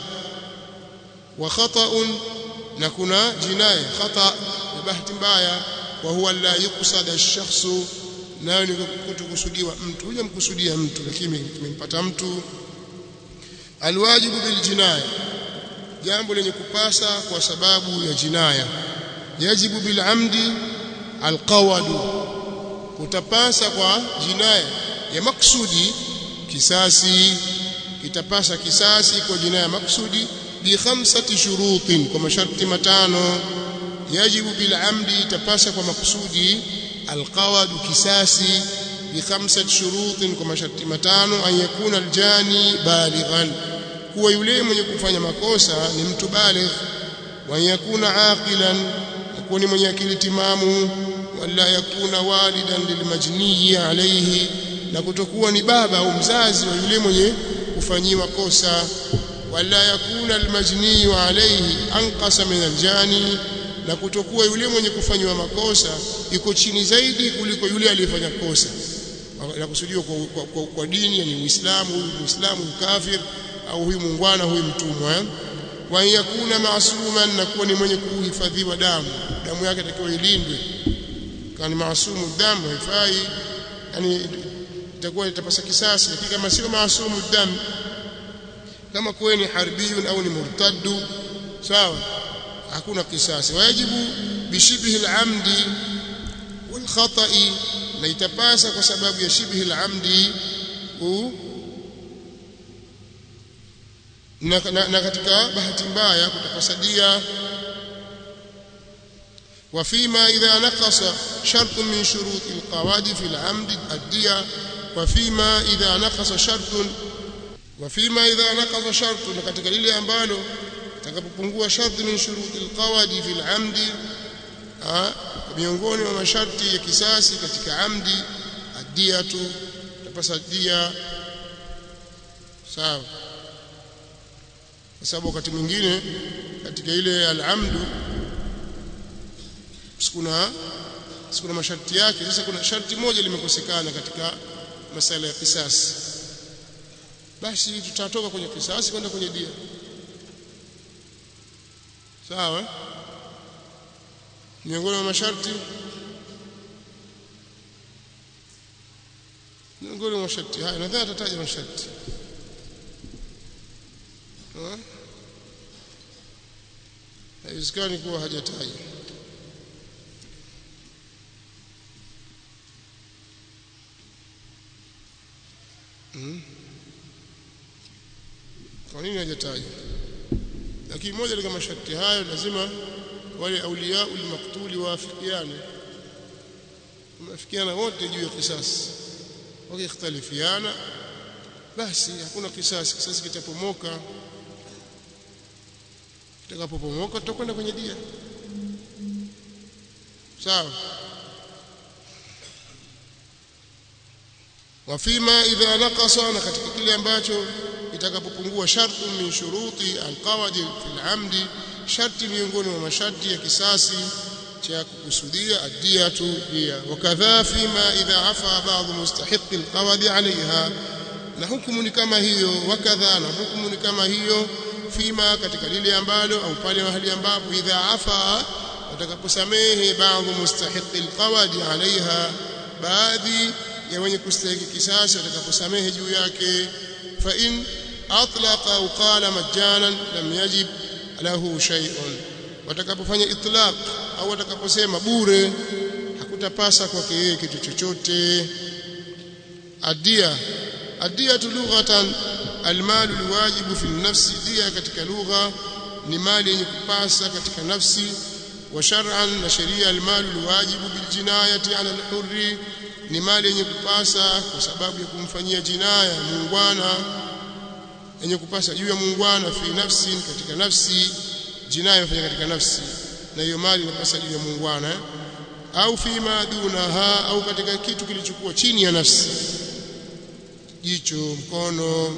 wa khata'un na kuna jinaya khata ya bahati mbaya wa huwa la yuqsad ash-shakhsu nayo ni kutokusudiwa mtu huja mkusudia mtu lakini kimempata mtu alwajibu bil jinaya jambo lenye kupasa kwa sababu ya jinaya yajibu bil amdi alqawadu kutapasa kwa jinaya ya maksudi kisasi kitapasa kisasi kwa jinaya maksudi bi khamsati shurutin kwa masharti matano yajibu bil amdi itapasa kwa maksudi alqawadu kisasi bi khamsati shurutin kwa masharti matano an yakuna aljani balighan kuwa yule mwenye kufanya makosa ni mtu baligh wa yakuna aqilan kuwa ni mwenye akili timamu wala yakuna walidan lilmajniyi alayhi na kutokuwa ni baba au mzazi wa yule mwenye kufanyiwa kosa wala yakuna almajniyu alayhi anqasa min aljani na kutokuwa yule mwenye kufanyiwa makosa iko chini zaidi kuliko yule aliyefanya kosa na kusudiwa kwa, kwa, kwa, kwa dini yani Uislamu huyu Muislamu kafir au huyu muungwana huyu mtumwa wa yakuna maasuman na kuwa ni mwenye kuhifadhiwa damu damu yake itakiwa ilindwe kama ni maasumu damu haifai yani itakuwa itapasa kisasi lakini kama sio maasumu damu kama kuwe ni harbiyun au ni murtaddu sawa hakuna kisasi wajibu bishibhi al-amdi wal khata'i na itapasa kwa sababu ya shibhi al-amdi na, na, na katika bahati mbaya kutapasadia وفيما إذا نقص شرط من شروط القواعد في العمد الدية وفيما إذا نقص شرط وفيما إذا نقص شرط katika lile ambalo takapopungua sharti min shuruti alqawadi fi alamdi miongoni mwa masharti ya kisasi katika amdi adiyatu tapasa dia sawa kwa sababu wakati mwingine katika ile alamdu sikuna sikuna masharti yake sasa kuna sharti moja limekosekana katika masala ya kisasi basi tutatoka kwenye kisasi kwenda kwenye dia sawa miongoni mwa masharti miongoni mwa masharti haya nadhani atataja masharti haiwezekani kuwa hajataja hmm. kwa nini hajataja lakini moja katika masharti hayo lazima wale auliya ulmaktuli waafikiane wameafikiana wote juu ya kisasi wakikhtalifiana basi hakuna kisasi kisasi kitapomoka kitakapopomoka tutakwenda kwenye dia sawa wafima idha naqasa na katika kile ambacho itakapopungua shartu min shuruti alqawadi fil amdi sharti miongoni mwa masharti ya kisasi cha kukusudia adiyatu dia wakadha fima idha afa ba'd mustahiqi alqawadi alaiha na hukumu ni kama hiyo wakadha na hukumu ni kama hiyo fima katika lile ambalo au pale mahali ambapo idha afa watakaposamehe baadhi mustahiqi alqawadi alaiha baadhi ya wenye kustahiki kisasi watakaposamehe juu yake fa in atlaqa au qala majanan lam yajib lahu shay'un watakapofanya itlaq au watakaposema bure hakutapasa kwake yeye kitu chochote adia adia lughatan almalu alwajibu fi nafsi dia katika lugha ni mali yenye kupasa katika nafsi wa shar'an na sheria almalu alwajibu biljinayati ala alhurri ni mali yenye kupasa kwa sababu ya kumfanyia jinaya muungwana yenye kupasa juu ya muungwana fi nafsi katika nafsi jinaya inafanya katika nafsi na hiyo mali inapasa juu ya muungwana eh? au fi madunaha au katika kitu kilichokuwa chini ya nafsi jicho mkono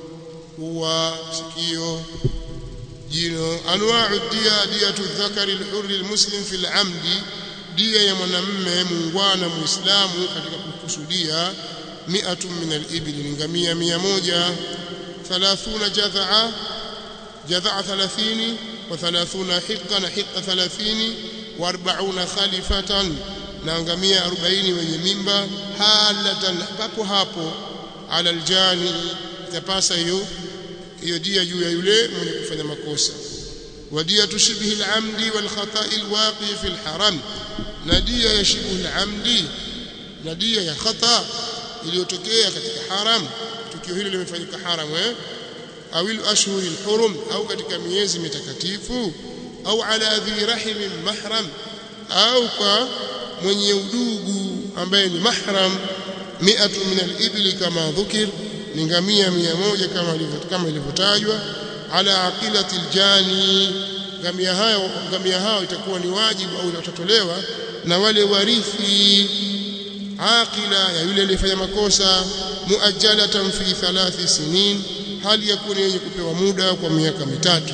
pua sikio jino anwa'u dia diyatu dhakari al-hurri al-muslim fi al-amdi dia ya mwanamme muungwana muislamu katika kukusudia mi'atun min al-ibli ni ngamia 100 30 jadha'a jadha'a 30 wa 30 hiqqa na hiqqa 30 wa 40 khalifatan na ngamia 40 wenye mimba halatan papo hapo ala aljani itapasa hiyo hiyo dia juu ya yule mwenye kufanya makosa ودية شبه العمد والخطأ الواقع في الحرم ندية شبه العمد ندية ya khata iliyotokea katika haram tukio hilo limefanyika haram eh au ashhur alhurum au katika miezi mitakatifu au ala dhi rahim mahram au kwa mwenye udugu ambaye ni mahram mi'atu min al-ibli kama dhukir ni ngamia 100 kama kama ilivyotajwa ala aqilati aljani ngamia hayo ngamia hao itakuwa ni wajibu au itatolewa na wale warithi aqila ya yule aliyefanya makosa muajjalatan fi thalathi sinin hali yakuni yenye kupewa muda kwa miaka mitatu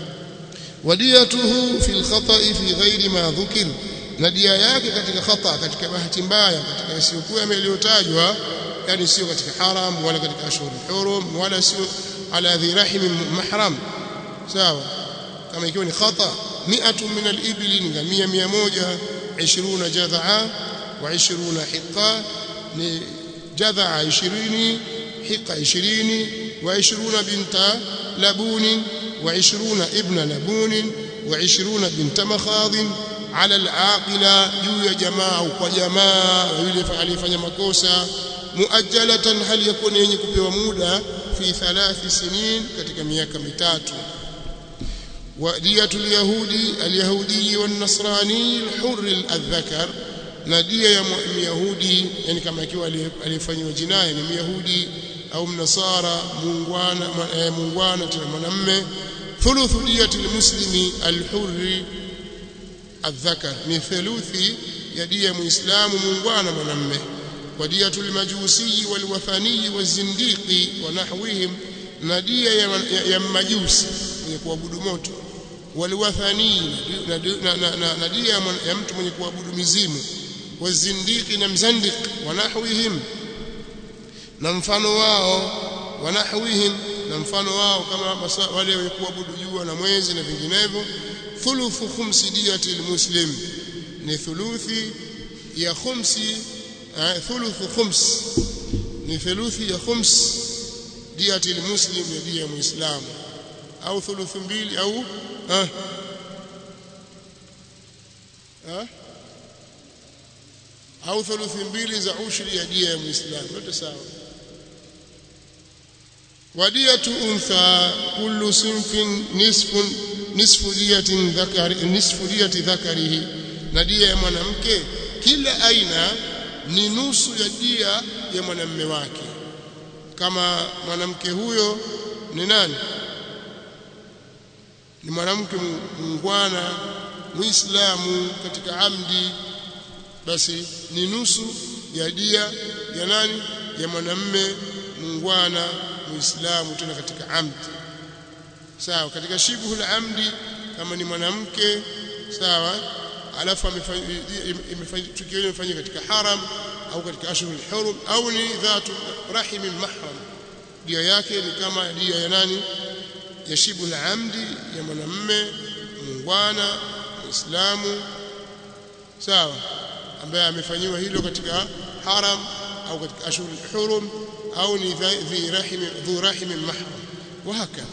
wadiyatuhu fi alkhata'i fi ghairi ma dhukir na dia yake katika khata katika bahati mbaya katika isiyokuwa yaliyotajwa yani sio katika haram wala katika ashhur hurum wala sio ala dhi rahim mahram sawa kama ikiwa ni khata mi'atu min al-ibli ni ngamia 100 20 jadhaa wa 20 hiqa ni jadhaa 20 hiqa 20 wa 20 binta labun wa 20 ibna labun wa 20 binta makhadh ala al-aqila juu ya jamaa au kwa jamaa yule aliyefanya makosa muajjalatan hali yakuni yenye kupewa muda fi thalathi sinin katika miaka mitatu ودية اليهودي اليهودي والنصراني الحر الذكر ندية يا يهودي يعني كما kiwa alifanywa jinai ni myahudi au mnasara muungwana muungwana tena mwanamume thuluthu diyati almuslimi alhurri الذكر ni thuluthi ya dia muislamu muungwana mwanamume ودية المجوسي والوثني والزنديق ونحوهم na dia ya, ya, ya majusi mwenye kuabudu moto waliwathani na, na, na, na, na dia ya mtu mwenye kuabudu mizimu wazindiki na mzandik wanahwihim na mfano wao wanahwihim na mfano wao kama wale wenye kuabudu jua na mwezi na vinginevyo thuluthu khumsi diyati almuslim ni thuluthi ya khumsi thuluthu khums ni thuluthi ya khums diyati almuslim ya dia muislamu au thuluthu mbili au ha ha au thuluthi mbili za ushri ya dia ya muislamu yote sawa wadiyatu untha kullu sinfin nisfun nisfu diyatin dhakari nisfu diyati dhakarihi na dia ya mwanamke kila aina ni nusu ya dia ya mwanamume wake kama mwanamke huyo ni nani ni mwanamke mungwana muislamu katika amdi basi ni nusu ya dia ya nani ya mwanamme mungwana muislamu tena katika amdi sawa katika shibhu la amdi kama ni mwanamke sawa alafu amefanya tukio limefanyika katika haram au katika ashhurul hurum au ni dhatu rahim mahram dia yake ni kama dia ya nani ya shibu la amdi ya mwanamme muungwana muislamu sawa ambaye amefanyiwa hilo katika haram au katika ashhurul hurum au ni dhi rahim dhu rahim mahram وهكذا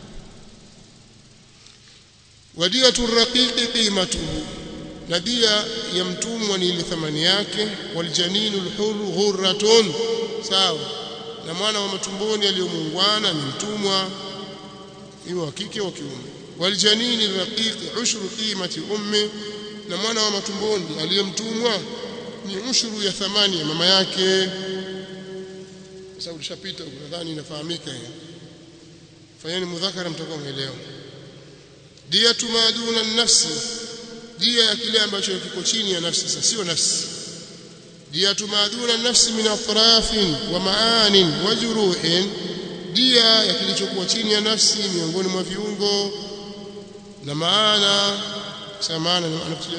ودية الرقيق قيمته نبيا يمتوم ni thamani yake waljaninu alhur ghurratun sawa na mwana wa matumboni aliyomuungwana ni mtumwa iwe wa kike au kiume waljanini raqiq ushru qimati ummi na mwana wa matumboni aliyemtumwa ni ushuru ya thamani ya mama yake sababu tulishapita nadhani inafahamika hiyo fanyeni mudhakara mtakuwa mmeelewa diyatu maduna nafsi dia ya kile ambacho kiko chini ya nafsi sasa sio nafsi diyatu maduna nafsi min atrafin wa maanin wa juruhin dia ya kilichokuwa chini ya nafsi miongoni mwa viungo na maana sema maana anakusudia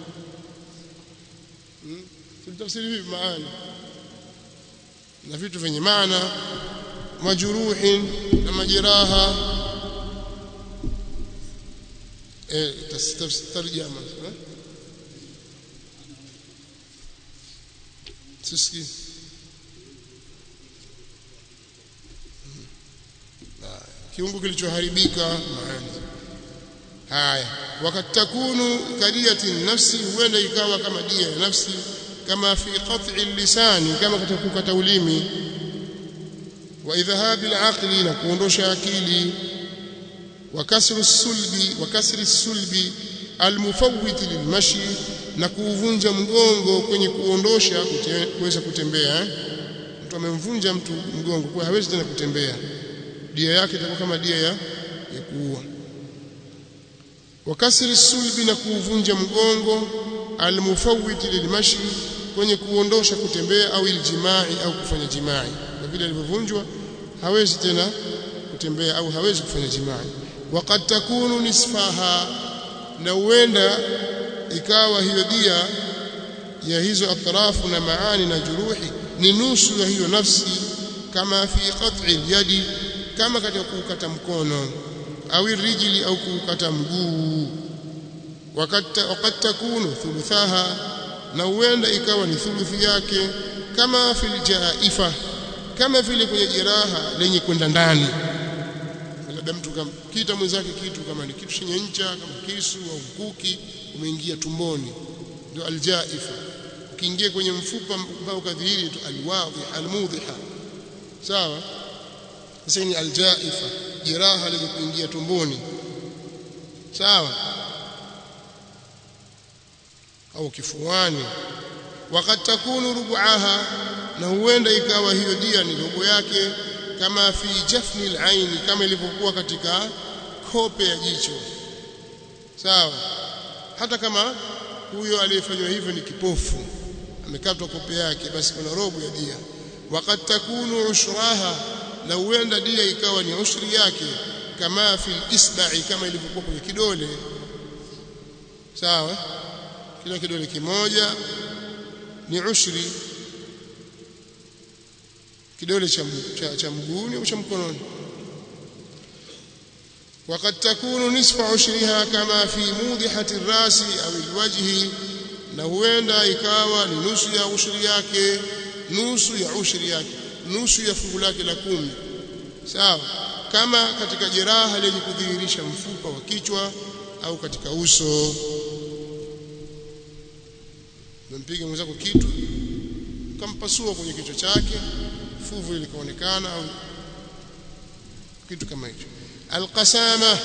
hmm? tulitafsiri vipi maana na vitu vyenye maana majuruhin na majeraha eh tarjama sisi kiungo kilichoharibika maana haya wakati takunu kadiyati nafsi huenda ikawa kama dia ya nafsi kama fi qat'i lisani kama katika kukata ulimi wa idhahabi al na kuondosha akili wa kasru sulbi wa kasri sulbi almufawwit lilmashi na kuuvunja mgongo kwenye kuondosha kuweza kutembea eh? mtu amemvunja mtu mgongo kwa hawezi tena kutembea dia yake itakuwa kama dia ya, ya kuua wa kasri sulbi na kuuvunja mgongo almufawwit lilmashi kwenye kuondosha kutembea au iljimai au kufanya jimai na vile alivyovunjwa hawezi tena kutembea au hawezi kufanya jimai waqad takunu nisfaha na huenda ikawa hiyo dia ya hizo atrafu na maani na juruhi ni nusu ya hiyo nafsi kama fi qat'i yadi kama katika kukata mkono au rijli au kukata mguu wakati wakati takunu thuluthaha na huenda ikawa ni thuluthi yake kama fil jaifa kama vile kwenye jeraha lenye kwenda ndani labda mtu kamkita mwenzake kitu kama ni kitu chenye ncha kama kisu au mkuki umeingia tumboni ndio aljaifa ukiingia kwenye mfupa ambao kadhihiri tu alwadhi almudhiha sawa sasa ni aljaifa jeraha lenye kuingia tumboni sawa au kifuani wakati takunu rubuaha na huenda ikawa hiyo dia ni robo yake kama fi jafni al kama ilivyokuwa katika kope ya jicho sawa hata kama huyo aliyefanywa hivyo ni kipofu amekatwa kope yake basi kuna robo ya dia wakati takunu ushraha na huenda dia ikawa ni ushri yake kama fi isba'i kama ilivyokuwa kwenye kidole sawa kila kidole kimoja ni ushri kidole cha cha, cha mguuni au cha mkononi وقد تكون نصف عشرها كما في موضحة الراس أو الوجه na huenda ikawa ni nusu ya ushri yake nusu ya ushri yake nusu ya fungu lake la kumi sawa kama katika jeraha lenye kudhihirisha mfupa wa kichwa au katika uso umempiga mwenzako kitu kampasua kwenye kichwa chake fuvu likaonekana au kitu kama hicho alqasama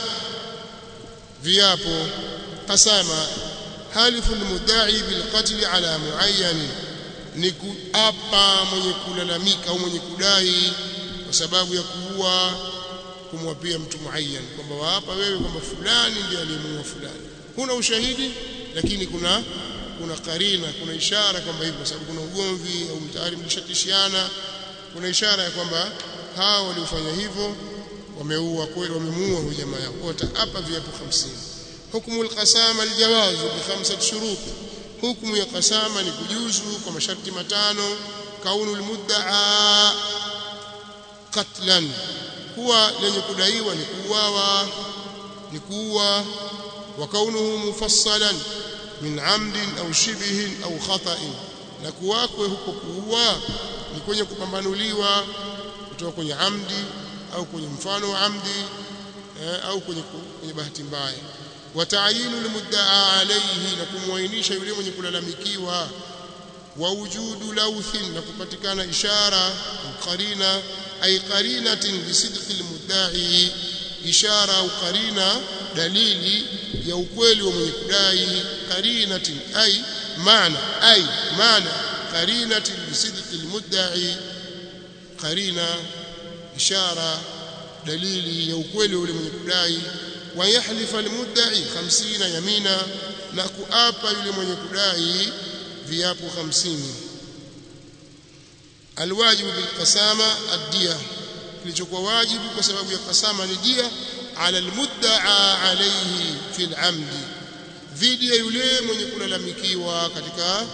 viapo qasama halifu almudda'i bilqatl ala muayyan ni kuapa mwenye kulalamika au mwenye kudai kwa sababu ya kuua kumwapia mtu muayyan kwamba waapa wewe kwamba fulani ndiye aliyemuua fulani huna ushahidi lakini kuna kuna karina kuna ishara kwamba hivyo kwa sababu kuna ugomvi au tayari mlishatishiana kuna ishara ya kwamba hao waliofanya hivyo wameua kweli wamemuua huyo jamaa yao wataapa viapo 50 hukumu alqasama aljawaz bi khamsati shurut hukumu ya qasama ni kujuzu kwa masharti matano kaunu almudda'a qatlan huwa lenye kudaiwa ni kuuawa ni kuua wa kaunuhu mufassalan min amdin au shibihin au khata'in na kuwakwe huko kuua ni kwenye kupambanuliwa kutoka kwenye amdi au kwenye mfano wa amdi eh, au kwenye, kwenye bahati mbaya wa ta'yinu almudda'a alayhi na kumwainisha yule mwenye kulalamikiwa wa wujudu lawthin na kupatikana ishara qarina ay qarinatin li sidqi almudda'i ishara au qarina dalili ya ukweli wa mwenye kudai qarinatin ay maana ay maana qarinatin li sidqi almudda'i qarina ishara dalili ya ukweli ule mwenye kudai wa yahlifa almudda'i 50 yamina na kuapa yule mwenye kudai viapo 50 alwajibu bilqasama ad-diya kilichokuwa wajibu kwa sababu ya kasama ni dia ala almudda'a alayhi fil amdi dhidi ya yule mwenye kulalamikiwa katika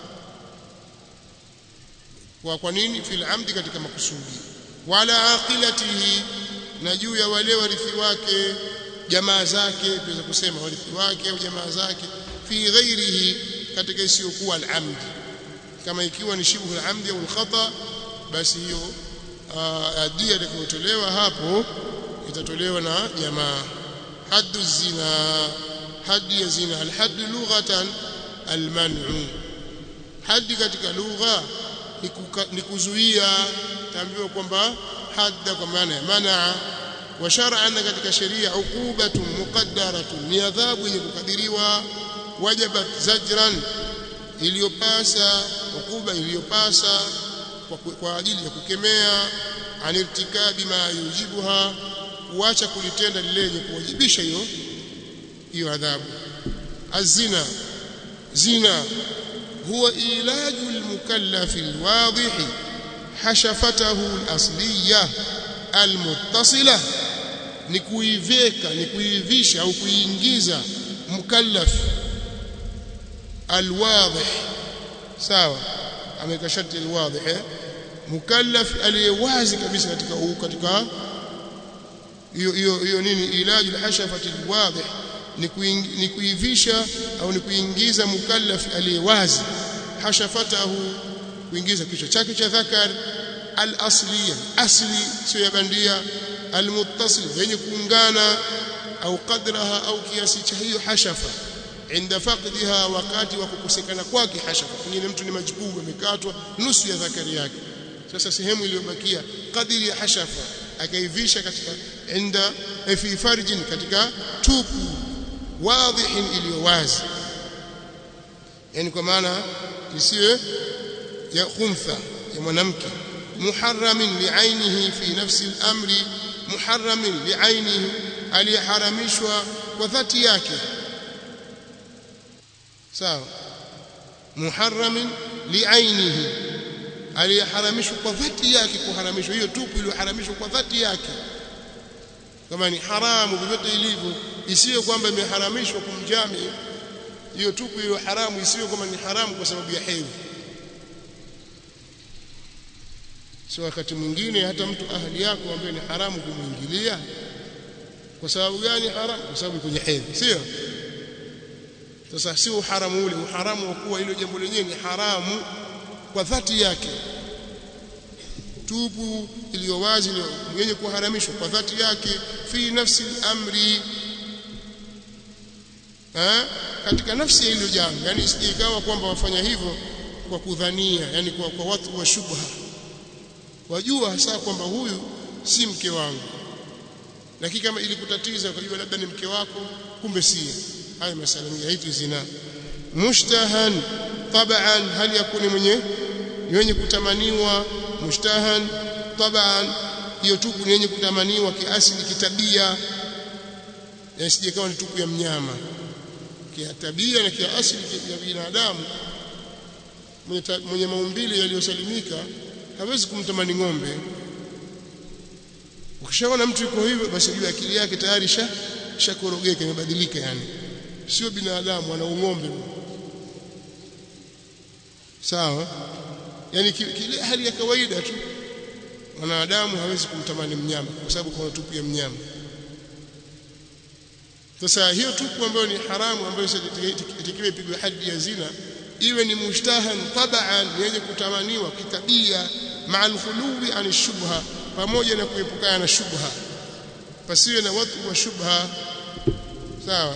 kwa kwa nini fil amdi katika makusudi wala aqilatihi na juu ya wale warithi wake jamaa zake tuweza kusema warithi wake au jamaa zake fi ghairihi katika isiyokuwa al-amdi kama ikiwa ni shibhu al-amdi au al-khata basi hiyo adia itakayotolewa hapo itatolewa na jamaa haddu zina haddi ya zina al-haddu lughatan al-man'u haddi katika lugha ni kuzuia taambiwa kwamba hadda kwa maana ya manaa wa shar'an katika sheria uqubatun muqaddaratun ni adhabu yenye kukadiriwa wajabat zajran iliyopasa ukuba iliyopasa kwa, kwa ajili ya kukemea anirtikabi ma yujibuha kuacha kulitenda lile lenye kuwajibisha hiyo hiyo adhabu azina zina huwa ilaju almukallafi alwadih hashafatahu alasliya almuttasila ni kuiveka ni kuivisha au kuiingiza mukallaf alwadih sawa ameweka sharti alwadih eh? mukallaf aliyewazi kabisa katika huu katika hiyo hiyo hiyo nini ilaju alhashafati alwadih ni kuivisha au ni kuingiza mukallaf aliyewazi hashafatahu kuingiza kichwa chake cha dhakar al-asliya asli sio ya bandia al-muttasil yenye kuungana au qadraha au kiasi cha hiyo hashafa inda faqdiha wakati wa kukosekana kwake hashafa pengine mtu ni majbubu amekatwa nusu ya dhakari yake sasa sehemu iliyobakia kadiri ya hashafa akaivisha katika inda fi farjin katika tupu wadhihin iliyo wazi yani kwa maana isiwe ya khuntha ya mwanamke muharramin li'ainihi fi nafsi al-amri muharramin li'ainihi aliharamishwa kwa dhati yake sawa muharramin li'ainihi aliharamishwa kwa dhati yake kuharamishwa hiyo tupu iliyoharamishwa kwa dhati yake kama ni haramu vyovyote ilivyo isiyo kwamba imeharamishwa kumjami hiyo tupu hiyo haramu isiyo kwamba ni haramu kwa sababu ya hedhi sio wakati mwingine hata mtu ahli yako ambaye ni haramu kumwingilia kwa sababu gani haramu kwa sababu kwenye hedhi sio sasa si uharamu ule uharamu wa kuwa ile jambo lenyewe ni haramu kwa dhati yake tupu iliyo wazi yenye kuharamishwa kwa dhati yake fi nafsi amri ha? katika nafsi ya hilo jambo yani ikawa kwamba wafanya hivyo kwa kudhania yani kwa, kwa watu wa shubha wajua hasa kwamba huyu si mke wangu lakini kama ilikutatiza ukajua labda ni mke wako kumbe si haya masala ni haitu zina mushtahan taban hali yakuni mwenye yenye kutamaniwa mushtahan taban hiyo tupu ni yenye kutamaniwa kiasili kitabia yasije kama ni tupu ya mnyama kitabia na kiasili ya binadamu mwenye, mwenye maumbile yaliyosalimika hawezi kumtamani ng'ombe ukishaona mtu yuko hivyo basi jua akili yake tayari sha shakorogeka imebadilika yani sio binadamu ana ung'ombe sawa yani kile hali ya kawaida tu mwanadamu hawezi kumtamani mnyama kwa sababu kuna tupu ya mnyama sasa hiyo tupu ambayo ni haramu ambayo itakiwa ipigwe hadi ya zina iwe ni mushtahan tabaan yenye kutamaniwa kitabia maa alkhuluwi an shubha pamoja na kuepukana na shubha pasiwe na watu wa shubha sawa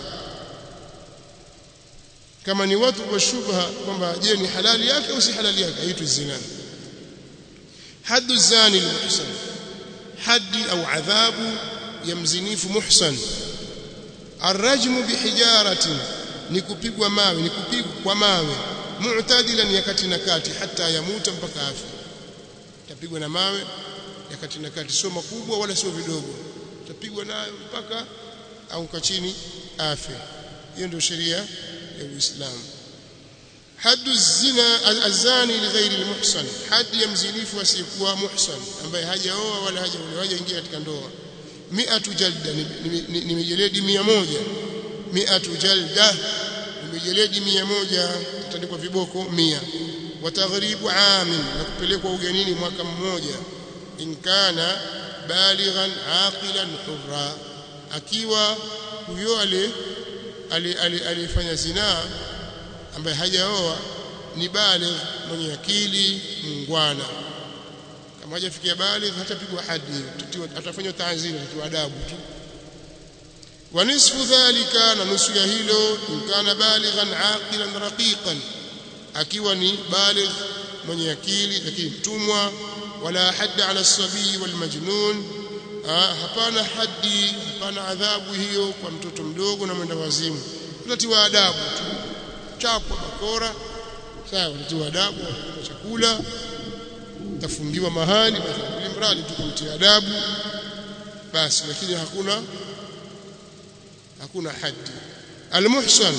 kama ni watu wa shubha kwamba je ni halali yake au si halali yake haitu zina haddu zani almuhsan haddi au adhabu ya mzinifu muhsan arrajmu bihijaratin ni kupigwa mawe ni kupigwa kwa mawe mu'tadilan ya kati na kati hata yamuta mpaka afi tapigwa na mawe ya kati na kati sio makubwa wala sio vidogo tapigwa nayo mpaka au chini afi hiyo ndio sheria ya Uislamu haddu zina azani lighairi almuhsan hadi ya mzinifu asiyekuwa muhsan ambaye hajaoa wala hajaolewa hajaingia katika ndoa mi'atu jalda ni mijeledi 100 mi'atu jalda ni mijeledi 100 tandikwa viboko 100 wa taghribu amin na kupelekwa ugenini mwaka mmoja in kana balighan aqilan hurra akiwa huyo ale alifanya zinaa ambaye hajaoa ni baligh mwenye akili mungwana kama hajafikia baligh hatapigwa hadi atafanywa taaziri atatiwa adabu tu wa nisfu dhalika na nusu ya hilo in kana balighan aqilan raqiqan akiwa ni baligh mwenye akili lakini mtumwa wala hadda ala sabii wal majnun hapana hadi hapana adhabu hiyo kwa mtoto mdogo na mwenda wazimu tunatiwa adabu tu chapwa bakora sawa tunatiwa adabu chakula tafungiwa mahali ili mradi tu kumtia adabu basi lakini hakuna hakuna hadi almuhsan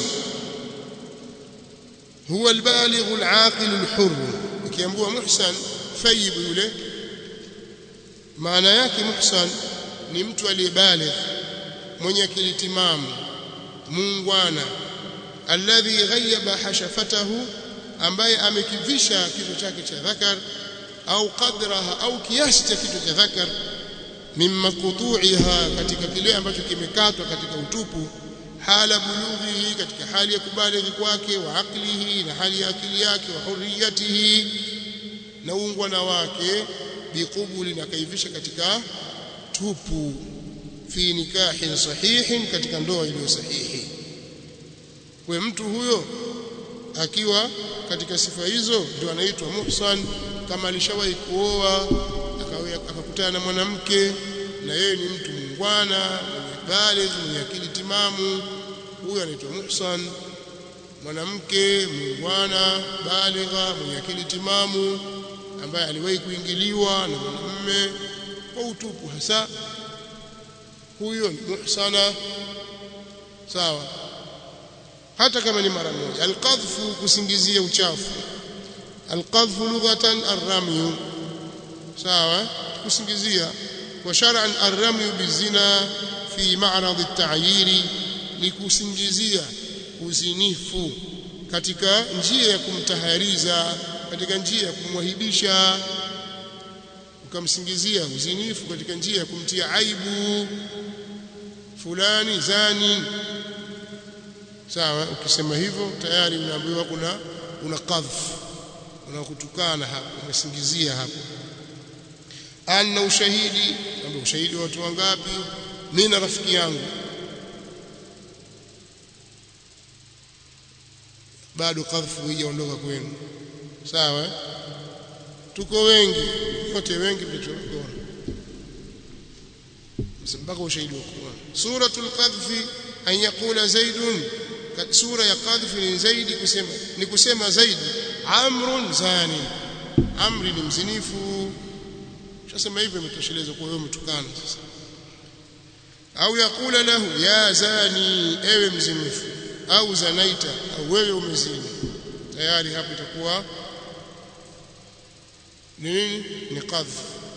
huwa albaligh alaqil alhur ikiambiwa muhsan thayib yule maana yake muhsan ni mtu aliyebaligh mwenye akili timamu muungwana alladhi ghayyaba hashafatahu ambaye amekivisha kitu chake cha dhakar au qadraha au kiasi cha kitu cha dhakar mimma qutu'iha katika kile ambacho kimekatwa katika utupu hala bulughihi katika hali ya kubalighi kwake wa aqlihi na hali ya akili yake wa hurriyatihi na ungwana wake biqubuli na kaivisha katika tupu fi nikahin sahihin katika ndoa iliyo sahihi kwa mtu huyo akiwa katika sifa hizo ndio anaitwa muhsan kama alishawahi kuoa akakutana na mwanamke na yeye ni mtu mungwana mwenye baligh mwenye akili timamu huyo anaitwa muhsan mwanamke mungwana baligha mwenye akili timamu ambaye aliwahi kuingiliwa na mwanamume kwa utupu hasa huyo ni muhsana sawa hata kama ni mara moja alqadhfu kusingizia uchafu alqadhfu lughatan arramyu sawa kusingizia wa shar'an arramyu bizina fi ma'rad at-ta'yiri ni kusingizia uzinifu katika njia ya kumtahariza katika njia ya kumwahibisha ukamsingizia uzinifu katika njia ya kumtia aibu fulani zani sawa ukisema hivyo tayari unaambiwa kuna una qadhf unakutukana hapo umesingizia hapo ana ushahidi kwamba ushahidi wa watu wangapi mimi na rafiki yangu bado qadhfu haijaondoka kwenu sawa tuko wengi wote wengi vichokora mpaka ushahidi wa Qur'an suratul qadhfi an yaqula zaidun sura ya qadhfi ni zaidi kusema ni kusema zaidi amrun zani amri ni mzinifu shasema hivyo imetosheleza kwa wewe mtukana sasa au yakula lahu ya zani ewe mzinifu au zanaita au wewe umezini tayari hapo itakuwa ni nini ni qadhf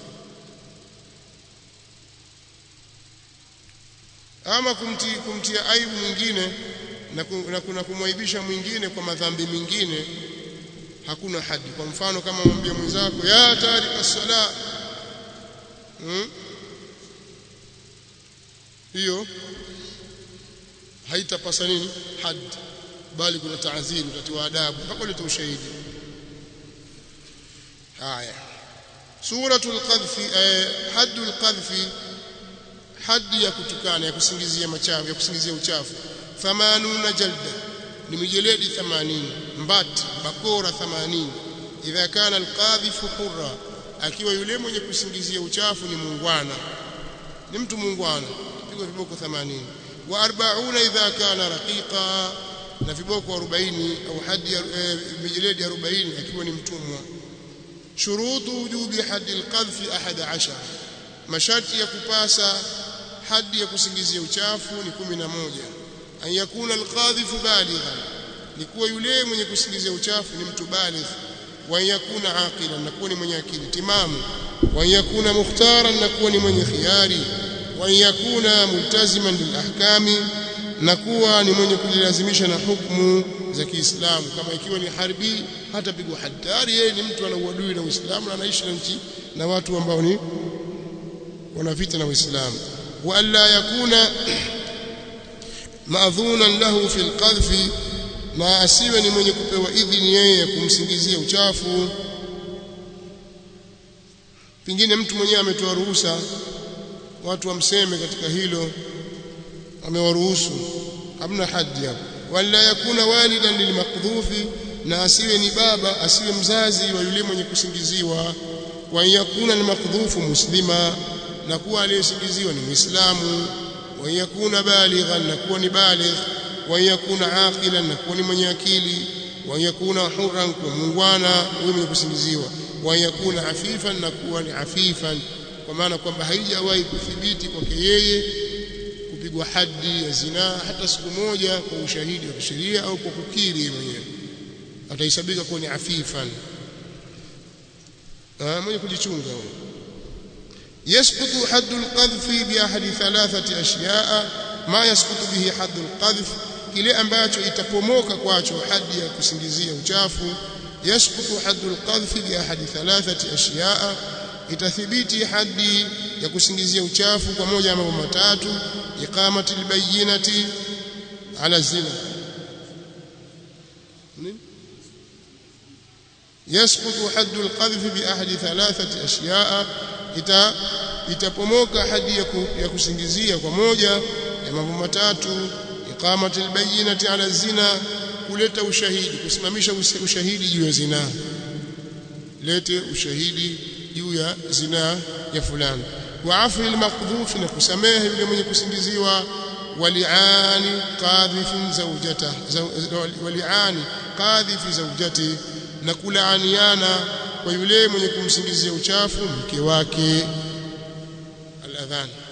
ama kumtia, kumtia aibu mwingine na, na kuna kumwaibisha mwingine kwa madhambi mengine hakuna hadi kwa mfano kama mwambie mwenzako ya tarika sala hmm? hiyo haitapasa nini hadi bali kuna taadhiri utatiwa adabu mpaka ulete ushahidi haya suratul qadhfi eh, haddul qadhfi hadi ya kutukana ya kusingizia machafu ya kusingizia uchafu 80 jalda ni mijeledi 80 mbati bakora 80 idha kana alqadhifu hurra akiwa yule mwenye kusingizia uchafu ni muungwana ni mtu muungwana pigwa viboko 80 wa 40 idha kana raqiqa na viboko 40 au hadi e, mijeledi 40 akiwa ni mtumwa shurutu wujubi hadi alqadhfi 11 masharti ya kupasa hadi ya kusingizia uchafu ni kumi na moja an yakuna alqadhifu balighan ni kuwa yule mwenye kusingizia uchafu ni mtu baligh wa yakuna aqilan na kuwa ni mwenye akili timamu wa yakuna mukhtaran na kuwa ni mwenye khiari wa yakuna multaziman bil ahkami na kuwa ni mwenye kujilazimisha na hukumu za Kiislamu kama ikiwa ni harbi hata pigwa hatari yeye ni mtu ana uadui na Uislamu na anaishi na nchi na watu ambao ni wana vita na Uislamu وألا يكون مأذونا له في القذف na asiwe ni mwenye kupewa idhini yeye kumsingizia uchafu pengine mtu mwenyewe ametoa ruhusa watu wamseme katika hilo amewaruhusu hamna haji hapo wala yakuna walidan lilmaqdhufi na asiwe ni baba asiwe mzazi wa yule mwenye kusingiziwa wa yakuna almaqdhufu muslima na kuwa aliyesingiziwa ni muislamu wa yakuna balighan na kuwa ni baligh wa yakuna aqilan na kuwa ni mwenye akili wa yakuna hurran kwa muungwana huyo mwenye kusingiziwa wa yakuna afifan na kuwa ni afifan kwa maana kwamba haijawahi kuthibiti kwake yeye kupigwa hadi ya zinaa hata siku moja kwa ushahidi wa kisheria au kwa kukiri mwenyewe atahesabika kuwa ni afifan mwenye kujichunga huyo يسقط حد القذف بأحد ثلاثة أشياء ما يسقط به حد القذف kile ambacho itapomoka kwacho hadi ya kusingizia uchafu yasqutu haddu alqadhf bi ahadi thalathati ashiyaa itathibiti hadi ya kusingizia uchafu kwa moja ya mambo matatu iqamati albayyinati ala zina nini يسقط حد القذف بأحد ثلاثة أشياء ita itapomoka hadi ya kusingizia kwa moja ya mambo matatu iqamati albayyinati ala zina kuleta ushahidi kusimamisha ushahidi juu ya zina lete ushahidi juu ya zina ya fulani wa afi almaqdhuf na kusamehe yule mwenye kusingiziwa waliani qadhifin zawjata waliani qadhifi zawjati na kulaaniana kwa yule mwenye kumsingizia uchafu mke wake al-adhan